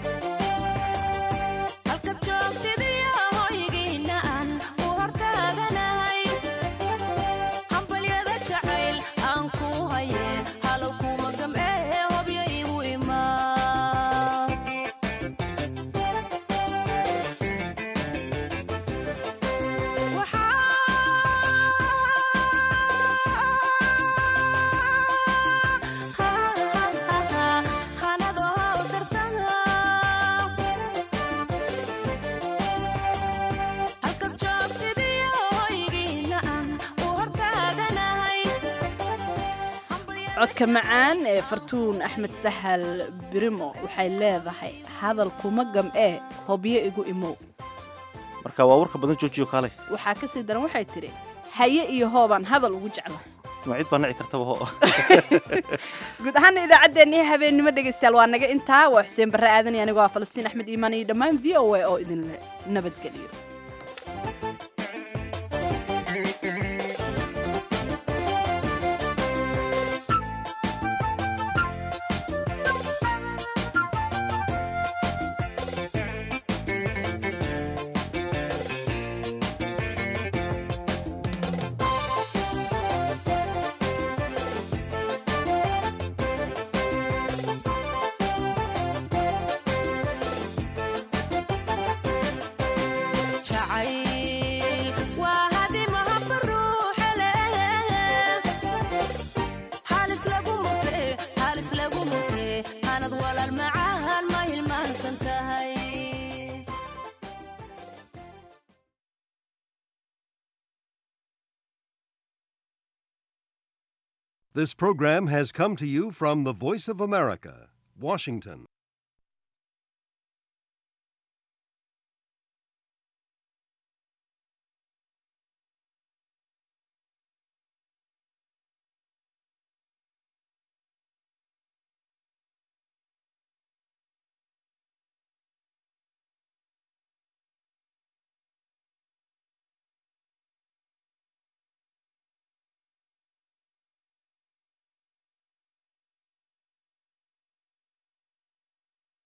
halka joogtidiyo hoygiina aan u hortaagan codka macaan ee fartuun axmed sahal birimo waxay leedahay hadal kuma gam'ee hobyo igu imow marka waa warka badan joojiyo kaalay waxaa ka sii daran waxay tidhi haye iyo hoobaan hadal ugu jecla ma cid baa nici kartaba ho guud ahaana idaacaddeenii habeennimo dhegaystayaal waa naga intaa waa xuseen barre aadan iyo anigoo ah falastiin axmed iimaan iyo dhammaan v o a oo idinle nabadgeliyo This program has come to you from the Voice of America, Washington.